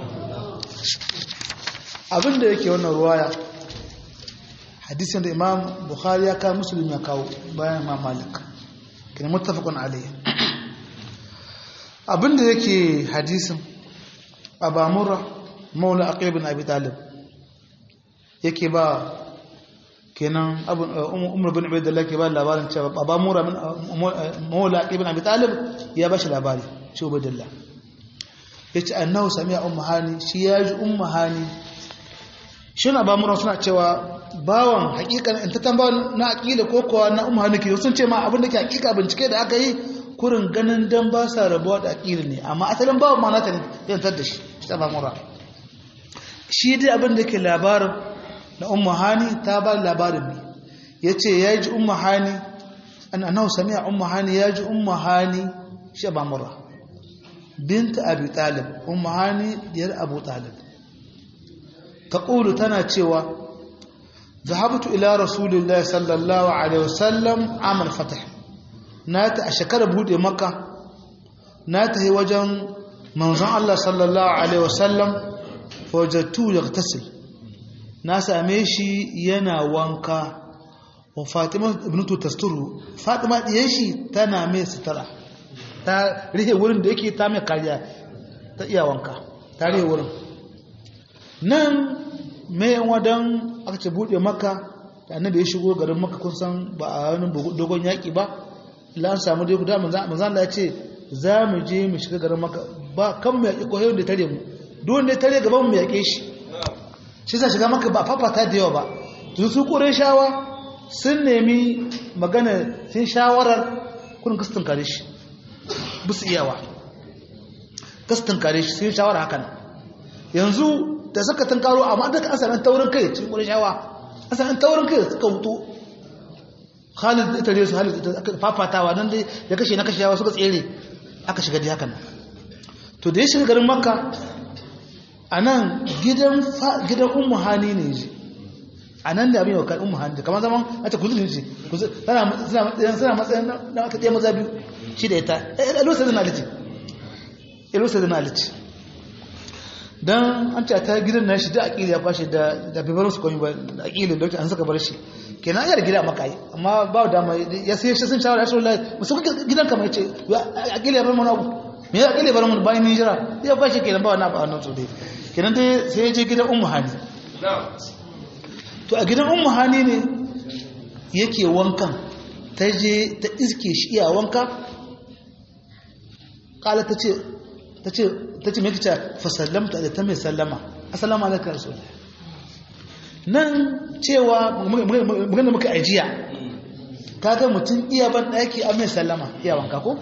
abin da yake wannan ruwaya hadisin da imam bukhari ya kawo musulmi ya kawo bayan imam malik kina muttafaqun alayhi abin da yake hadisin abamura maula aqil bin abi talib yake ba kenan umar bin ubaidullah ke ba labarin cewa abamura maula aqil bin abi talib ya ba shi labari shi ubaidullah yace annahu sami'a ummu hani shi ya ji ummu hani shi na bamuran suna cewa bawan hakikan in ta tambawa na aƙila ko kowa na umar hannuki sun ce ma abin da ke hakika bincike da aka yi kurin ganin dan ba sa rabuwa da aƙila ne amma asalin bawan ma nata ne yantar da shi ta bamura shi dai abin da ke labarin na umar hani ta ba labarin ne ya ce ya ji umar hani an anau sami a umar hani ya ji umar hani shi bamura binta abu talib umar hani diyar abu talib تقول تنا cewa ذهبت إلى رسول الله صلى الله عليه وسلم عام الفتح نات أشكر بود مكة نات هي وجن منظر الله صلى الله عليه وسلم فوجدته يغتسل ناس أميشي ينا وانكا وفاطمة ابنته تستره فاطمة يشي تنا مي سترة ta rihe wurin da yake ta mai kariya ta iya wanka ta rihe wurin nan mai wadan aka ce buɗe maka da annabi ya shigo garin maka kun san ba a wani dogon yaƙi ba la an samu dai guda manzan da ya ce za mu je mu shiga garin maka ba kan mu yaƙi koyon da tare mu duk da tare gaban mu yaƙe shi shi sa shiga maka ba fafata da yawa ba to su kore shawa sun nemi magana sun shawarar kun kastin kare shi busu iyawa kastin kare shi sun shawara hakan yanzu da suka tunkaro amma da an sami taurin kai cikin ƙurishawa an sami taurin kai suka wuto Khalid ita ne su Khalid ita fafatawa nan dai ya kashe na kashe yawa suka tsere aka shiga dai hakan to da ya shiga garin Makka anan gidan gidan Ummu Hani ne ji anan da abin yau kan Ummu Hani kamar zaman a ta kuzuri ce tana suna matsayin na aka ɗaya maza biyu shi da ita eh alusa da nalici alusa da nalici dan an ce ta gidan na shi da aƙili ya kwashe da da bibarin su komai ba da aƙili da an saka bar shi kenan ya gida maka yi amma ba da mai ya sai shi sun shawara Rasulullahi musu gidan ka mai ce aƙili ya bar mu abu me ya aƙili bar mu bayan hijira ya kwashe kenan ba wannan ba wannan so dai kenan dai sai ya je gidan ummu hani to a gidan ummu hani ne yake wankan ta je ta iske shi iya wanka kala ta ce ta ce mai kica fasallamta da ta mai sallama assalamu alaikar rasul nan cewa magana muka ajiya kaga mutum iya ban daki a mai sallama iya wanka ko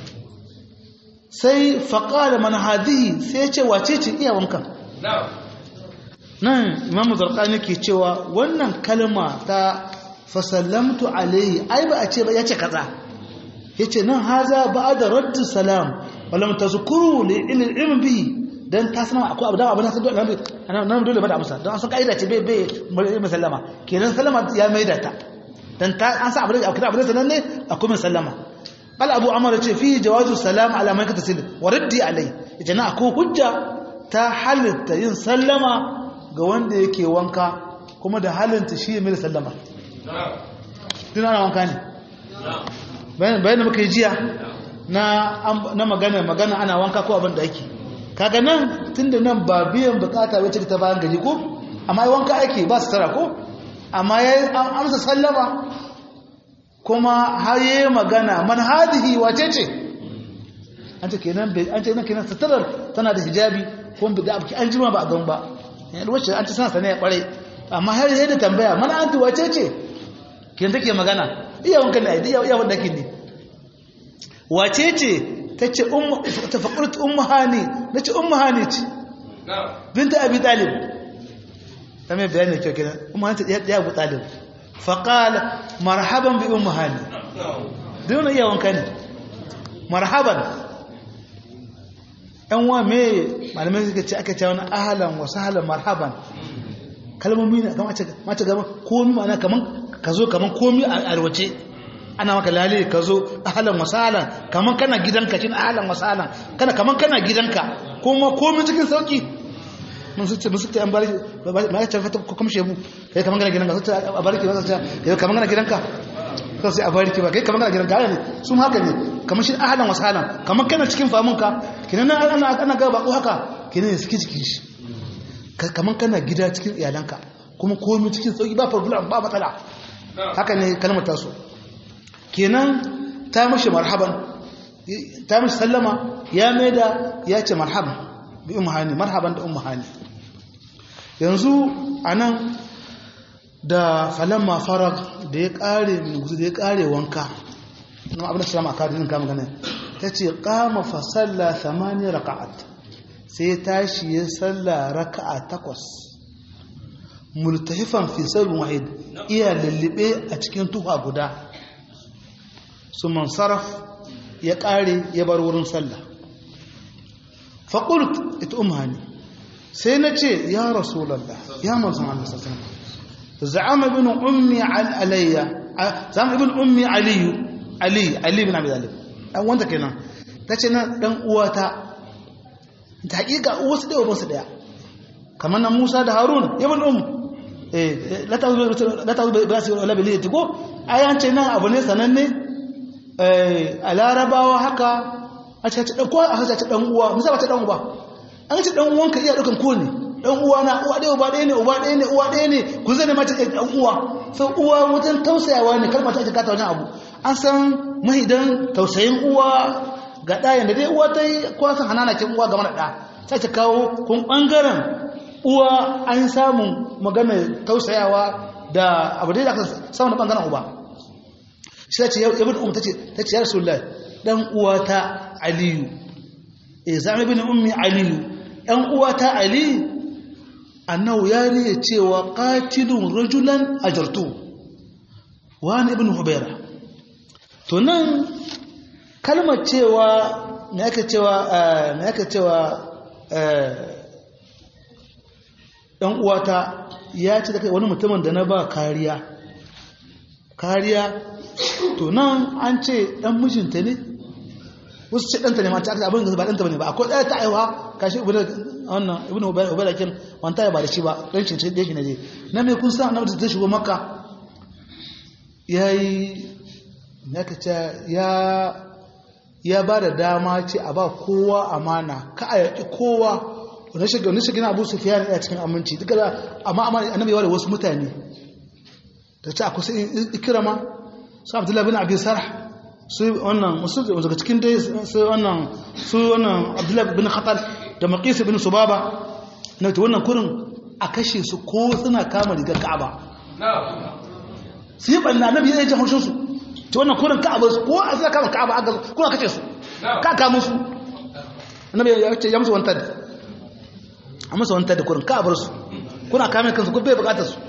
sai faƙa da manhadihi sai ce wace ce iya wankan nan imamu zarkani ke cewa wannan kalma ta fasallamtu alaihi ai ba a ce ba ya ce kaza ya ce nan haza ba da raddu salam walam ta zukuru da ilimin bihi don ta sanama akwai abu da abu na san dole nan dole ba da amsa don an san ka'ida ce bai bai mai sallama kenan sallama ya mai da ta don ta an sa abu da abu da sanan ne akwai mai sallama bal abu amara ce fi jawazu salam ala man katasil wa raddi alai ita na akwai hujja ta halitta yin sallama ga wanda yake wanka kuma da halinta shi mai sallama tun ana wanka ne bayan da muka yi jiya na magana magana ana wanka ko abin da ake kaga nan tun da nan ba biyan bukata wacce ta bayan gaji ko amma yi wanka ake ba su tara ko amma ya yi amsa sallama kuma har yi magana man hadihi wace ce an ce kenan an ce nan kenan sitarar tana da hijabi kuma bi da abu an jima ba a gan ba yanzu wacce an ce sana sane ya kware amma har yi da tambaya mana an wace ce kenan take magana iya wankan da iya iya wanda kin ne wace ce tace ummu tafaqqurat ummu hani nace ummu hani ce binta abi talib tamai bayani kyau kenan ummu hani ya abu talib faqala marhaban bi ummu hani dole iya wankan ne marhaban yan wa me malamai suka ce aka ce wani ahlan wa sahlan marhaban kalmomi ne kamar mace gaba komi ma'ana kaman ka zo kaman komi a alwace ana maka lale ka zo ahlan wa sahlan kaman kana gidanka cin ahlan wa sahlan kana kaman kana gidanka kuma komi cikin sauki mun su ce musu ta an barki ma ya tafi ko kuma shebu kai kaman kana gidanka sai a barki ba sai kai kaman kana gidanka sai sai a barki ba kai kaman kana gidanka ne su haka ne kaman shi ahlan wa sahlan kaman kana cikin famunka kinan ana ana ga bako haka kinan suke cikin shi kamar kana gida cikin iyalanka kuma komi cikin sauki ba problem ba matsala haka ne kalmar taso kenan ta mashi marhaban ta mashi sallama ya maida ya ce marhaban bi umhani marhaban da umhani yanzu anan da falamma farag da ya kare da ya kare wanka na abin da sallama ka din kama ganin tace qama fa salla thamani raka'at sai tashi ya salla raka'a takwas multahifan fi sarbin wahid iya lullube a cikin tufa guda su mansaraf ya ƙare ya bar wurin sallah faƙult ita umhani sai na ce ya rasulallah ya manzan Allah sassan za'ama ibn ummi alayya za'ama ibn ummi aliyu ali ali bin abi talib dan wanda kenan tace nan dan uwata ta hakika wasu ɗaya wasu ɗaya kamar na musa da harun ibn um la ta zuba ba su wala biliyati ko ayan ce nan abu ne sananne a larabawa haka a ce ɗan kowa a hasa ce ɗan uwa musa ba ta ɗan uba an ce ɗan uwanka iya ɗaukan ko ne ɗan uwa na uwa ɗaya uba ɗaya ne uba ɗaya ne uwa ɗaya ne ku zane mace ɗan uwa sau uwa wajen tausayawa ne kalmar ta ake kata wajen abu an san mahidan tausayin uwa ga ɗayan da dai uwa ta yi kwasan hananakin uwa game da ɗa sai ta kawo kun ɓangaren uwa an samun magana tausayawa da abu da aka samun ɓangaren uba shi ta ce yabin umar ta ce ta ce ya rasu lai ɗan uwa ta aliyu e zama bin ummi aliyu ɗan uwa ta aliyu annau ya riya cewa qatilun rajulan ajartu wani ibn hubaira to nan kalmar cewa me aka cewa me aka cewa ɗan uwata ya ce da wani mutumin da na ba kariya kariya to nan an ce ɗan mijinta ne wasu ce ɗanta ne mata aka abin da ba ɗanta ba ne ba akwai ɗaya ta aiwa kashi wannan ibn ubaida kin wanta ya ba da shi ba ɗan shi da shi ne je na mai kun sa na mutum zai shigo makka yayi ya ce ya ya ba da dama ce a ba kowa amana ka a yaƙi kowa wani shiga wani shiga abu sufiya ne a cikin aminci duka da amma amma annabi yawa da wasu mutane da ta akwai sai ikirama su abdullahi bin abi sarh su wannan musu daga cikin dai su wannan su wannan abdullahi bin khatal da maqis bin subaba na ta wannan kurin a kashe su ko suna kama rigar ka'aba su yi ɓanna annabi ya ji haushin su ta wannan kurin ka'aba su ko a suna kama ka'aba aka kuma kashe su ka kama su annabi ya ce ya musu wantar a musu wantar da kurin ka'abar su kuna kame kansu ko bai bukatar su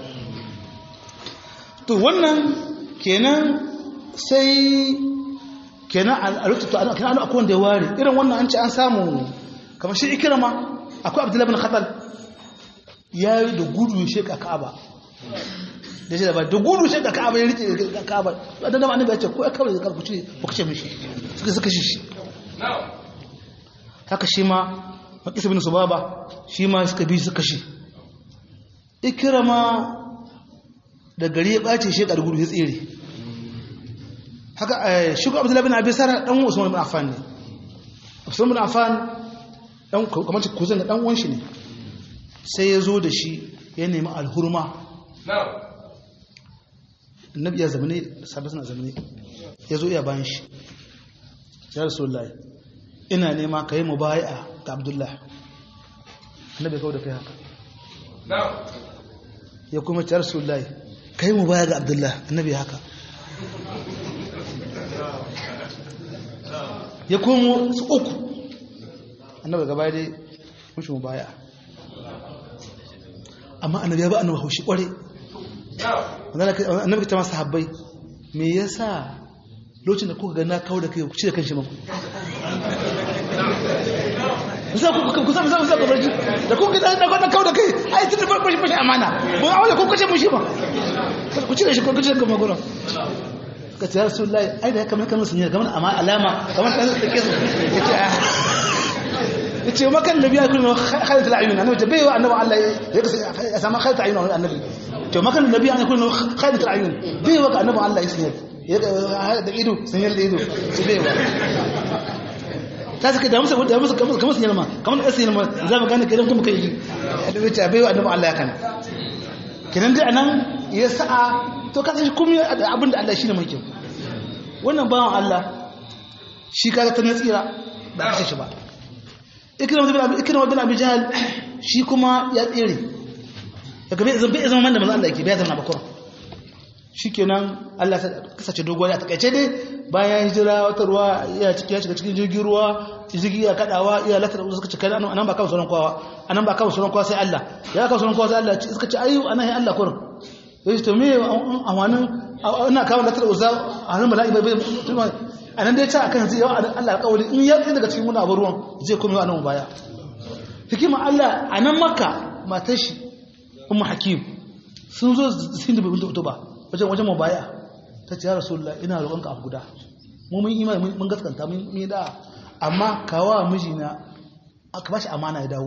to wannan kenan sai kenan a lokacin to kenan akwai wanda ya ware irin wannan an ce an samu kamar shi ikirama akwai abdullahi bin khatal ya yi da gudu ya sheka ka'aba da shi da ba da gudu sheka ka'aba ya rike ka'aba da dama annabi ya ce ko ya kawai da ku ce ku kace mishi suka suka shi haka shi ma makisa bin subaba shi ma suka bi suka shi ikirama da gari ya ɓace shi da gudu ya tsere haka shigo abdullahi bin abi sara dan usman bin affan ne usman bin affan dan kamar kuzin da dan uwan shi ne sai ya zo da shi ya nemi alhurma annabi ya zamane sabbin suna zamane ya zo iya bayan shi ya rasulullahi ina nema ka yi mubaya ga abdullahi annabi ya kawo da kai haka ya kuma ce rasulullahi ka yi mubaya ga abdullahi annabi haka ya komo su uku annabi gaba dai mushi mubaya amma annabi ya ba annabi haushi kware annabi ta masu habbai me yasa lokacin da kuka gana kawo da kai ku ci da kanshi maku kusa kusa kusa kusa kusa da kuka gana da gana kawo da kai ai tun da fashi fashi amana ba a wale kuka ce mushi ba ku ci da shi ku ci da gama gura ka ce rasulullahi ai da ya kamar kamar sun yi kamar amma alama kamar ɗan da ke su ya ce ya ce makan nabi ya kuma khalid al-ayun annabi ta bai wa annabi Allah ya samu khalid al-ayun annabi to makan nabi ya kuma khalid al-ayun bai wa annabi Allah ya sanya da ido sanyar da ido su bai wa ta suka da musu da musu kamar kamar sanyar ma kamar da sanyar ma za mu gane kidan kuma kai da wuce bai wa annabi Allah ya kana kinan dai anan ya sa'a to ka san kuma abinda Allah shine mai kyau wannan bawan Allah shi kaga ta tsira ba kashe shi ba ikirma bin abu jihal shi kuma ya tsere daga bai zama zama man da mazan Allah yake bai zama bakura shi kenan Allah ta kasace doguwa ya takaice dai bayan hijira wata ruwa ya ciki ya shiga cikin jirgin ruwa jirgi ya kadawa ya latar suka ce kai anan ba kawo sauran kowa anan ba kawo sauran kowa sai Allah ya kawo sauran kowa sai Allah suka ce ayu anan ya Allah kurin ya ce to me amanin ina kawo latar uza a hannun mala'i bai bai a nan dai ta akan zai yawa Allah alƙawari in ya tsaye daga cikin muna abu ruwan zai kuma yawa nan baya hikima Allah a nan maka matar shi umma hakim sun zo sun da bibin tuba wajen wajen mu baya ta ce ya rasulullah ina roƙonka abu guda mu mun imani mun gaskanta mun yi da amma kawa mijina aka bashi amana ya dawo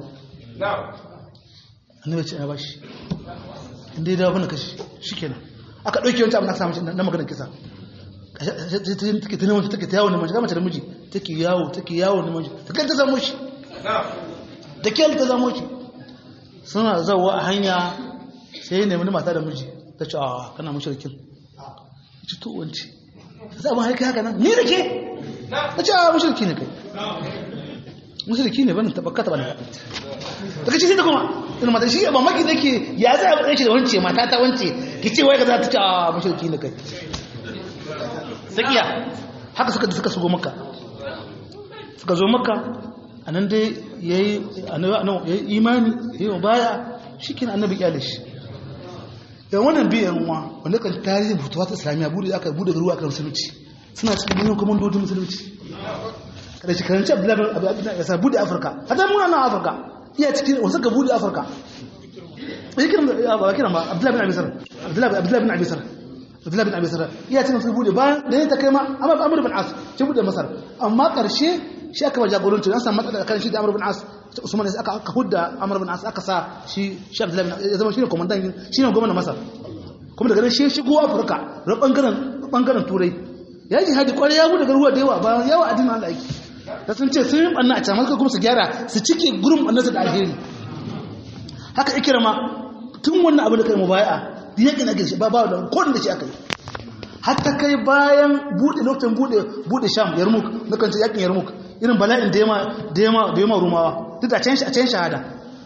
annabi ce ya bashi inda ya dawo bana kashi shikenan aka ɗauke wancan abin da aka samu na maganar kisa take ta neman take ta yawo neman shi mace da miji take yawo take yawo neman shi ta kai ta zamo shi da kyal ta zamo shi suna zawo a hanya sai ya nemi mata da miji ta ce a kana mashirkin ci to wance ta abin haika haka nan ni da ke ta ce a mashirki ne kai mashirki ne ban tabbata ba ne ta kace sai ta kuma ina mata shi ba maki da ke ya zai abu ɗaya da wance mata ta wance ki ce wai ka za ta ce a mashirki ne kai tsakiya haka suka da suka shigo maka suka zo maka a nan dai ya yi imani ya yi baya shi kina annabi kyale shi yan wannan biyan wa wanda kan tarihin fitowa ta islamiyya bude aka bude garuwa kan musulunci suna cikin manyan kwamandodin musulunci kada shi karanci abdullahi abu abin ya sa bude afirka hata muna nan afirka iya cikin wasu ka bude afirka ya kiran ba kiran ba abdullahi bin abisar abdullahi bin abisar Abdullahi bin Abi Sarra iya cikin su bude bayan da ya ta kai ma Amr Amr bin As shi bude Masar amma karshe shi aka ba jagoranci an samu matsala kan shi da Amr bin As Usman sai aka aka hudda Amr bin As aka sa shi shi Abdullahi bin ya zama shine komandan shine gwamnatin Masar kuma daga nan shi shigo Afirka ran bangaren bangaren Turai ya ji hadi kwarai ya bude garuwa da yawa bayan yawa addinin Allah yake da sun ce sun yi banna a can kuma su gyara su cike gurin annasa da alheri haka ikirama tun wannan abu da kai mubai'a yakin ake shi ba ba da kodin da shi aka yi hatta kai bayan bude lokacin bude bude sham yarmuk na kan yakin yarmuk irin bala'in da yama da yama da yama rumawa duk da can shi a can shahada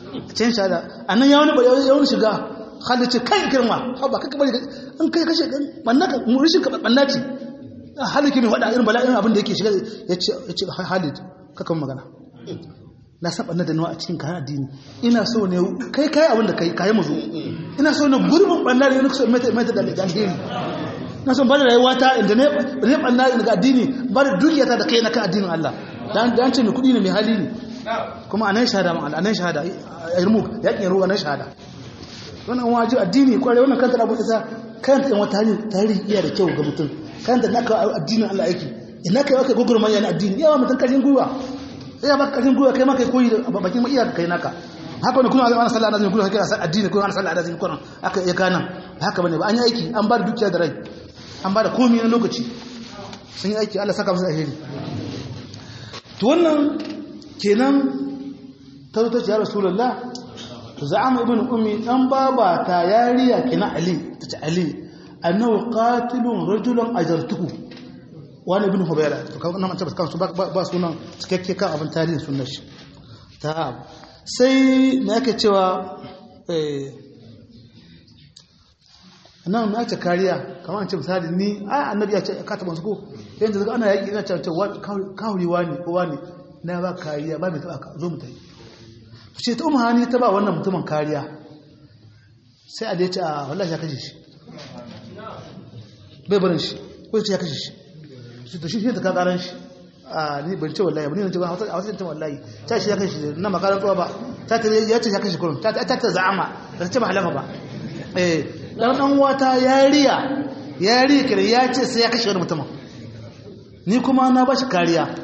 can shahada annan ya wani ya wani shiga Khalid ce kai girma haba kaka bari in kai kashe bannaka murishin ka banna ce Khalid ke mai faɗa irin bala'in abin da yake shiga ya ce Khalid kaka magana na saba na da nawa a cikin kayan addini ina so ne kai kai abin da kai kai mu zo ina so ne gurbin banna ne ne so mai mai da alheri na son bada rayuwa ta inda ne ne banna daga addini bada dukiyata da kai na kan addinin Allah dan dan ce mai kudi ne mai hali ne kuma anan shahada ma anan shahada irmu yakin ruwa anan shahada wannan waji addini kware wannan kanta abu isa kanta in wata hanyar tarihi iya da kyau ga mutum kanta naka addinin Allah yake ina kai waka gugurman yana addini yawa mutum kashin gwiwa ya baka kashin gwiwa kai ma kai koyi da bakin iya kai naka haka ne kuma ana sallah da kuma kai addini kuma ana sallah da kuma aka iya kana haka bane ba an yi aiki an ba da dukiya da rai an ba da komai na lokaci sun yi aiki Allah saka musu alheri to wannan kenan ta zo ta ce ya rasulullah za'ama ibn ummi dan baba ta yariya kina ali ta ce ali annahu qatilun rajulan ajartuhu wani ibn hubayra to kan nan tabbata kansu ba sunan cikakke kan abin tarihin sunnar shi ta sai me yake cewa eh nan na ce kariya kamar an ce misali ni ai annabi ya ce ka taba su ko yanzu daga ana yaki ina ce kawuriwa ne kowa ne na ba kariya ba mai taba ka zo mu tayi to ce ta umma hani ta ba wannan mutumin kariya sai a da ya ce a wallahi ya kashe shi bai barin shi ko ce ya kashe shi shi to shi shi ta ka karan shi a ni ban ce wallahi ba ni ce ba a wasu ta wallahi ta shi ya kashe shi na makaran tsawa ba ta ta ya ce ya kashe kurun ta ta ta za'ama ba ta ce ba halama ba eh dan dan wata yariya yariya kire ya ce sai ya kashe wani mutumin ni kuma na bashi kariya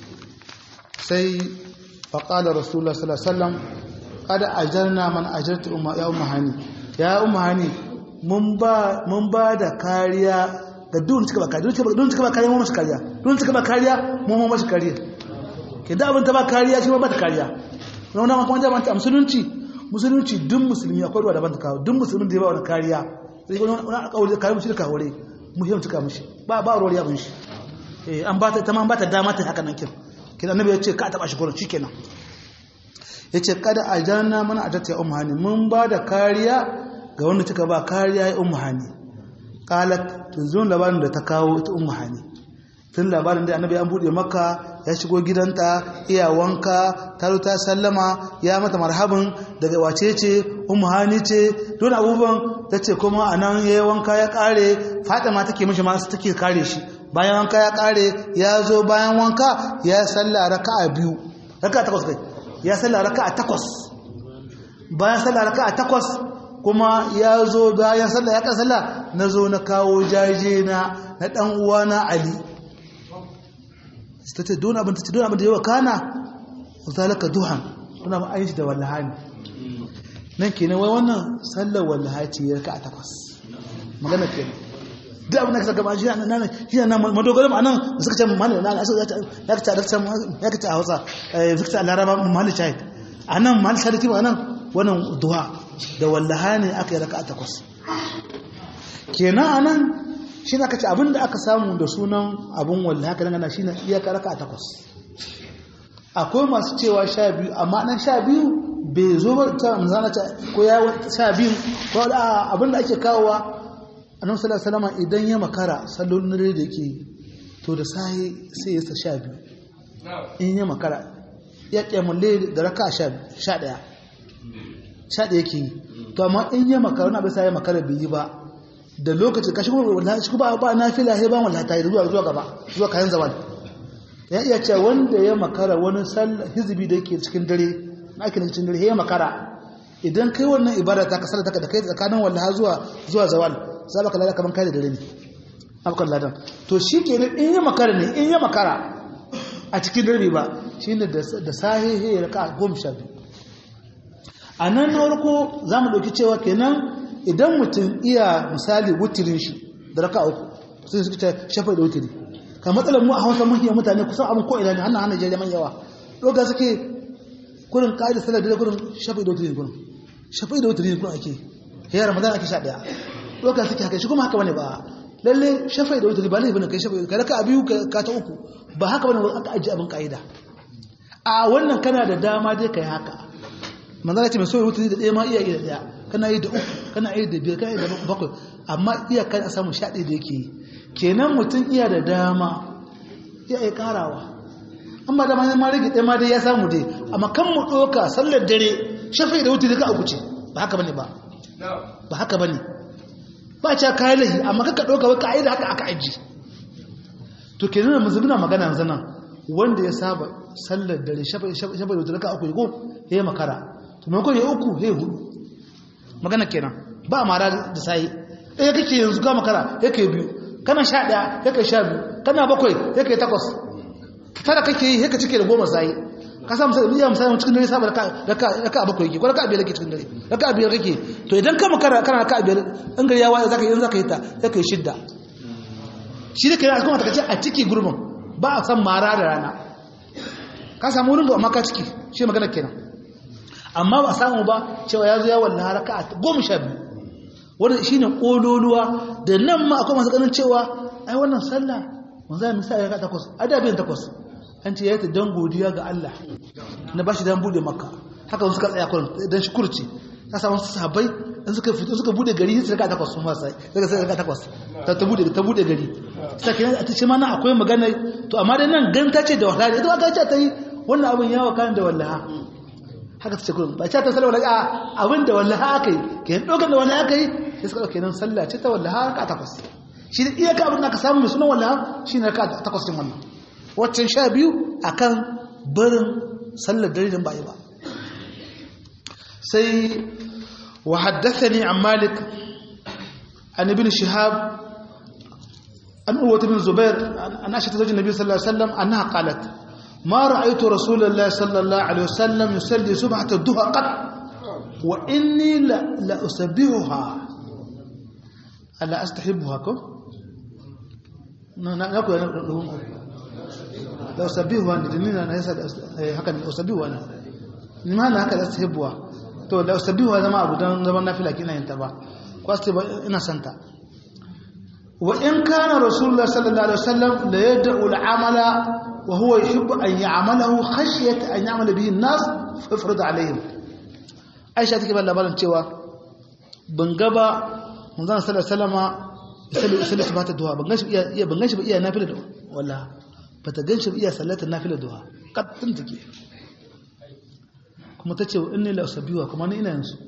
sai faqala rasulullah sallallahu alaihi wasallam kada ajarna man ajartu umma ya umma hani ya umma hani mun ba mun ba da kariya ga duk suka ba kariya duk suka ba kariya mun mashi kariya duk suka ba kariya mun mun mashi kariya ke da abin ta ba kariya shi ba ta kariya wannan kuma jama'a ta musulunci musulunci duk musulmi akwai ruwa daban ta kawo duk musulmin da ya ba wani kariya sai wani wani alƙawari kare mushi da kawure muhimmin cika mushi ba ba ruwa ya mushi eh an ba ta ta ma ba ta dama ta haka nan kin kin annabi ya ce ka taba shi gurin shikenan yace kada ajanna mana ajata ya ummu hani mun ba da kariya ga wanda kika ba kariya ya ummu hani qalat tunzun labarin da ta kawo ita ummu hani tun labarin da annabi an bude maka ya shigo gidanta iya wanka ta ta sallama ya mata marhaban daga wace ce ummu hani ce don abubuwan ta ce kuma a nan ya yi wanka ya kare fatima take mishi masu take kare shi bayan wanka ya kare ya zo bayan wanka ya salla raka a biyu raka a takwas kai ya salla raka a takwas bayan salla raka a takwas kuma ya zo bayan salla ya kan salla na zo na kawo jaje na na dan uwana ali ta ce don abin ta ce don abin da yawa kana zalaka duhan don abin ayin shi da wallahani nan kenan wai wannan sallar wallaha ce ya raka a takwas magana kenan duk abin da ka gaba shi na shi na madogaram anan da suka ce mallan na asu ya ka ta ya ka ta Hausa Victor Laraba mallan shahid anan mallan shahid kuma anan wannan duha da wallahani aka yi raka a takwas kenan anan shi na kace abin da aka samu da sunan abin wallahi haka dangana shi na iya karaka a takwas akwai masu cewa sha biyu amma nan sha biyu bai zo ba ta manzana ta ko ya sha biyu ko da abin da ake kawowa annabi sallallahu alaihi wasallam idan ya makara sallolin dare da yake to da sai sai ya sa sha biyu in ya makara ya kyamulle da raka sha sha daya sha daya yake yi to amma in ya makara na bai sai ya makara bai yi ba da lokacin kashi kuma wallahi shi ba ba nafila sai ba wallahi ta yi zuwa zuwa gaba zuwa kayan zaman ya iya cewa wanda ya makara wani sallah hizbi da yake cikin dare na ake cikin dare ya makara idan kai wannan ibada ta kasar ta da kai tsakanin wallahi zuwa zuwa zawal za ka lada kaman kai da dare ne abukan ladan to shi ke in ya makara ne in ya makara a cikin dare ba shine da da sahihi ya raka goma sha biyu a nan na farko za mu ɗauki cewa kenan idan mutum iya misali wutirin shi da raka uku sai suka ce shafa da wutiri ka matsalar mu a hausa mun iya mutane kusan abin ko ina ne hannun hannun jere man yawa ɗoga suke kurin ƙa'idar salar da kurin shafa da wutiri kurin shafa da wutiri kurin ake ya ramadan ake sha ɗaya ɗoga suke haka shi kuma haka bane ba lalle shafa da wutiri ba laifin kai shafa ka raka a biyu ka ta uku ba haka bane aka ajiye abin ƙa'ida a wannan kana da dama dai ka yi haka manzana ce mai so ya wuce da ɗaya ma iya iya da ɗaya kana yi da uku kana yi da biyar kana yi da bakwai amma iya kan a samu sha ɗaya da yake yi kenan mutum iya da dama iya iya karawa amma da ma rage ɗaya ma dai ya samu dai amma kan mu ɗoka sallar dare shafi da wuce da ka a guce ba haka bane ba ba haka bane ba ca kayan lahi amma kaka ɗauka wai ka da haka aka aji to kenan da muzubina magana yanzu nan wanda ya saba sallar dare shafa da wuce da ka uku ko ya yi makara to maimakon ya uku ya hudu magana kenan ba mara da sayi ɗaya kake yanzu ka makara ya kai biyu kana sha ɗaya ya kai sha biyu kana bakwai ya kai takwas tara kake yi ya ka cike da goma sayi ka samu sai iya misali cikin dare saba raka bakwai yake ko raka biyar kake cikin dare raka biyar kake to idan ka makara kana raka biyar in gari ya waye zaka yi zaka yi ta ya kai shidda shi da kai kuma ta ce a ciki gurbin ba a san mara da rana ka samu wurin ba amma ka ciki shi magana kenan amma ba samu ba cewa ya zo ya walla haraka a goma sha biyu wanda shi ne ƙololuwa da nan ma akwai masu ganin cewa ai wannan sallah wanzu ya misa ya ga takwas adabin takwas an ce ya yi ta don godiya ga Allah na ba shi don bude maka haka wasu ka tsaya kwan don shi kurci ta samu su sahabbai in suka fito suka bude gari su rika takwas sun fasa daga sai rika takwas ta ta bude ta bude gari sai kenan a tace mana akwai magana to amma dai nan gan ta ce da wallahi ita aka ce ta yi wannan abin yawa kan da wallaha haka ta ce kullum ba ta ta sallah wallahi abin da wallaha aka yi kenan dokan da wallaha aka yi sai suka dauke nan sallah ce ta wallaha ka takwas shi da iyaka abin da aka samu mai sunan wallaha shi ne ka takwas din wannan waccan sha biyu akan barin sallar dare din ba yi ba sai وحدثني عن مالك عن ابن شهاب عن أروة بن الزبير عن عائشة زوج النبي صلى الله عليه وسلم أنها قالت ما رأيت رسول الله صلى الله عليه وسلم يصلي سبحة الضحى قط وإني لأسبحها ألا أستحبها كم؟ نقول لأسبحها أنا هكذا أسبحها أنا لماذا هكذا أستحبها to da sabihu zama abu don zaman nafila kina yin ta ba kwaste ba ina santa wa in kana rasulullah sallallahu alaihi wasallam la yad'u al-amala wa huwa yuhibbu an ya'malahu khashyata an ya'mala bihi an-nas fa yafradu alaihim aisha take ba labarin cewa ban ga ba manzon sallallahu alaihi wasallama yusalli yusalli subhata duha ban ganshi iya ban ganshi ba iya nafila da walla bata ganshi ba iya sallatar nafila duha kattun take kuma ta ce in ne lausabiwa kuma ni ina yansu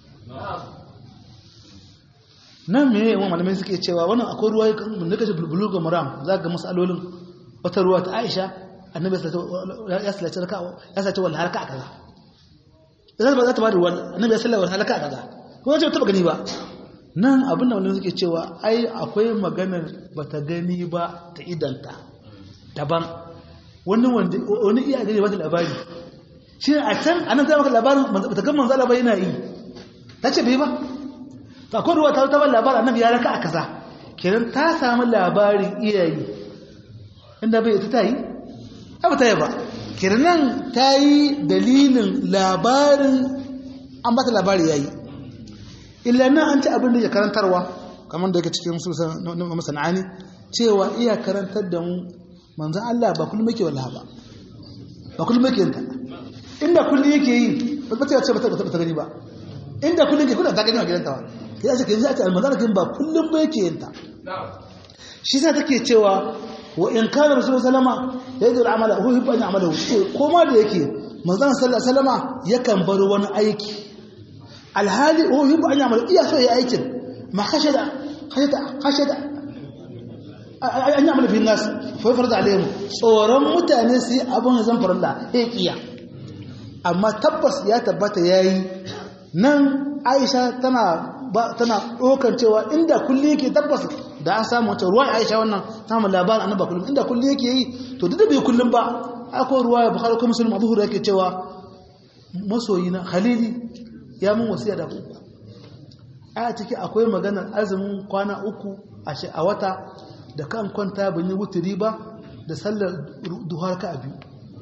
nan me yawan malamai suke cewa wannan akwai ruwa da kashe bulbulu ga maram za ga masalolin wata ruwa ta aisha annabi ya sallace raka ya sace wal haraka kaza idan ba za ta ba da ruwan annabi ya sallace wal haraka kaza kuma ce taba gani ba nan abin da malamai suke cewa ai akwai maganar bata gani ba ta idanta daban wani wani iya gani ba ta labari shi a can a nan zai maka labarin ta gan manzala ba yana yi ta ce bai ba ta akwai ruwa ta taɓa labarin annabi ya raka a kaza kenan ta samu labarin iyayi inda bai ita ta yi abu ta yi ba kenan ta yi dalilin labarin an ba ta labari ya yi illa nan an ci abin da ya karantarwa kamar da yake cikin masana'ani cewa iya karantar da mu manzan Allah ba kullum yake wallaha ba ba kullum yake yanta inda kullum yake yi ba ta ce ba ta gani ba inda kullum ke kullum ta gani a gidanta ba ke yace ke zai ce almanzara kin ba kullum ba yake yinta shi sa take cewa wa in kana rasul sallama yadda al'amala hu hibba an amala ko ma da yake manzon sallallahu sallama yakan bar wani aiki alhali hu hibba an amala iya so ya aikin ma khashada khashada khashada an yi amala bin nas fa farda alaihim tsoron mutane su yi abin zan farilla ya kiya amma tabbas ya tabbata ya yi nan aisha tana ɗaukar cewa inda kulli yake tabbas da an samu wata ruwa aisha wannan samun labarin annaba kullum inda kulli yake yi to duk da bai kullum ba akwai ruwa ya bukhari ko musulun abu hura yake cewa masoyi na halili ya mun wasiya da uku a ciki akwai maganar azumin kwana uku a wata da kan kwanta ban yi wuturi ba da sallar duhar ka a biyu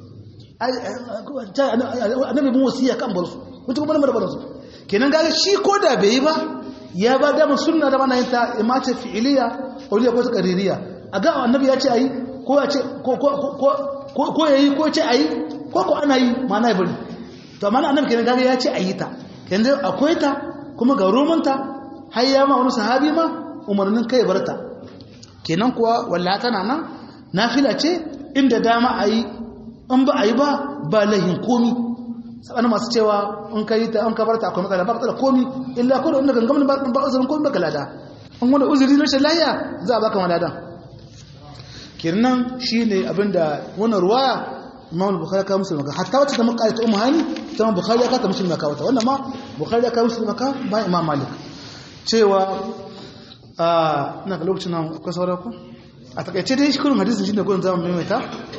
annabi mun wasiya kan bar su mutum kuma da bar su kenan gaga shi ko da bai yi ba ya ba da sunna da mana yin ta imace fi'iliya auliya ko qaririya a ga annabi ya ce ayi ko ya ce ko ko ko ko yayi ko ce ayi ko ko ana yi ma na bari to amma annabi kenan gaga ya ce a yi ta yanzu akwai ta kuma ga romanta har ya ma wani sahabi ma umarnin kai barta kenan kuwa wallahi tana nan nafila ce inda dama a yi in ba a yi ba ba lahin komi sabana masu cewa in ka yi ta an kabarta akwai matsala ba matsala komi illa ko da wanda gangamin ba ba uzurin komi ba kalada an wanda uzuri na rashin lahiya za a baka maladan kenan shine abinda wannan ruwaya imam bukhari ka musulma ka hatta wacce ta muka ta ummu hani ta imam bukhari ka ta musulma ka wata wannan ma bukhari ka musulma ka ba imam malik cewa a ina ga lokacin nan akwai saura ku a takaice dai shi kullum hadisin shine gurin zamu maimaita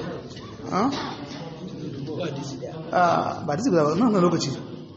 a ba hadisi guda ba nan lokaci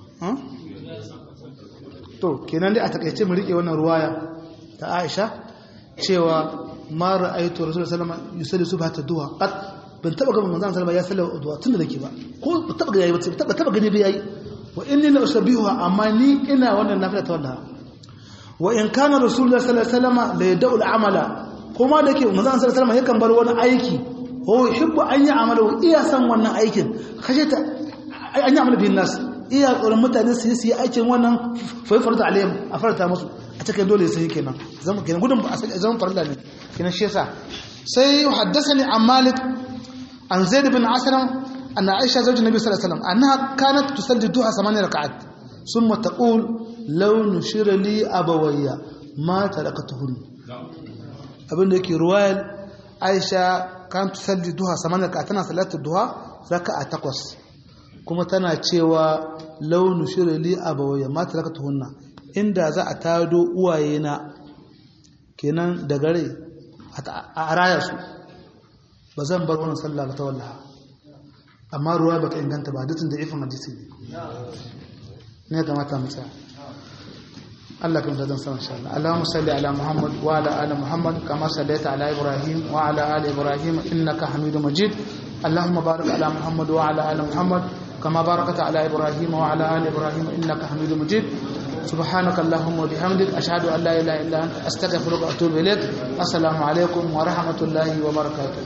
to kenan dai a takaice mu rike wannan ruwaya ta Aisha cewa ma ra'aytu rasulullahi sallallahu alaihi wasallam yusalli subhata duha qat ban taba ga manzon sallallahu ya sallama duha tunda nake ba ko ban taba ga yayi ba taba taba gani ba yayi wa inni la usabbihuha amma ni ina wannan nafila ta wallaha wa in kana rasulullahi sallallahu alaihi wasallam la yad'u al-amala kuma da ke manzon sallallahu alaihi wasallam yakan bar wani aiki ko yuhibbu an yi amala iya san wannan aikin khashata an yi amala bin nas iya tsoron mutane su yi aikin wannan faifar da alayhim a farta musu a cikin dole sai kenan zama kenan gudun ba a sai zaman farilla ne kenan shi yasa sai haddathani an malik an zaid bin aslam anna aisha zawj nabi sallallahu alaihi wasallam annaha kanat tusalli duha samani rak'at thumma taqul law nushira li abawayya ma tarakatuhun abinda yake ruwayar aisha kan tusalli duha samani rak'at tana salatu duha raka'a takwas kuma tana cewa launu shirali abawaya mata laka tuhunna inda za a tado uwayena kenan da gare a raya su ba zan bar wannan sallah ba ta wallaha amma ruwa baka inganta ba dukkan da ifin hadisi ne ne kamata mu tsaya Allah kan da zan san insha Allah Allahumma salli ala Muhammad wa ala ali Muhammad kama sallaita ala Ibrahim wa ala ali Ibrahim innaka Hamidum Majid اللهم بارك على محمد وعلى ال محمد كما باركت على إبراهيم وعلى آل إبراهيم إنك حميد مجيد سبحانك اللهم وبحمدك أشهد أن لا إله إلا أنت أستغفرك وأتوب إليك السلام عليكم ورحمة الله وبركاته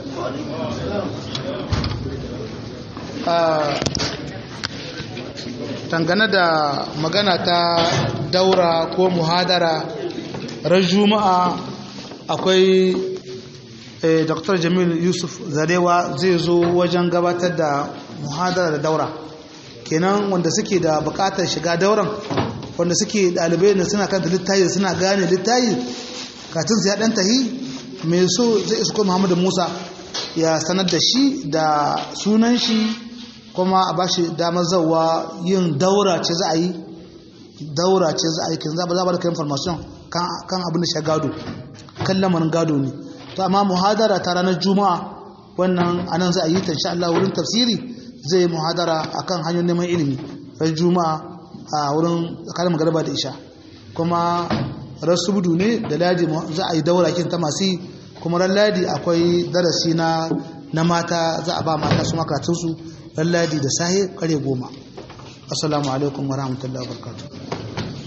dangane da magana ta daura ko muhadara ran juma'a akwai dr jamil yusuf zarewa zai zo wajen gabatar da muhadara da daura kenan wanda suke da bukatar shiga dauran wanda suke dalibai da suna kanta littayi suna gane littayi katin ya dan tahi mai so zai isko muhammadu musa ya sanar da shi da sunan shi kuma a bashi damar zawa yin daura ce za a yi daura ce za a yi kin za ba da kai information kan abin da shi gado kan lamarin gado ne to amma muhadara ta ranar juma'a wannan anan za a yi ta insha Allah wurin tafsiri zai yi muhadara akan hanyoyin neman ilimi ran juma'a a wurin tsakanin magarba da isha kuma rasu budu ne da ladi za a yi daura kin ta masu kuma ran ladi akwai darasi na na mata za a ba mata su makatunsu ran ladi da sahe kare goma assalamu alaikum wa rahmatullahi wa barakatuh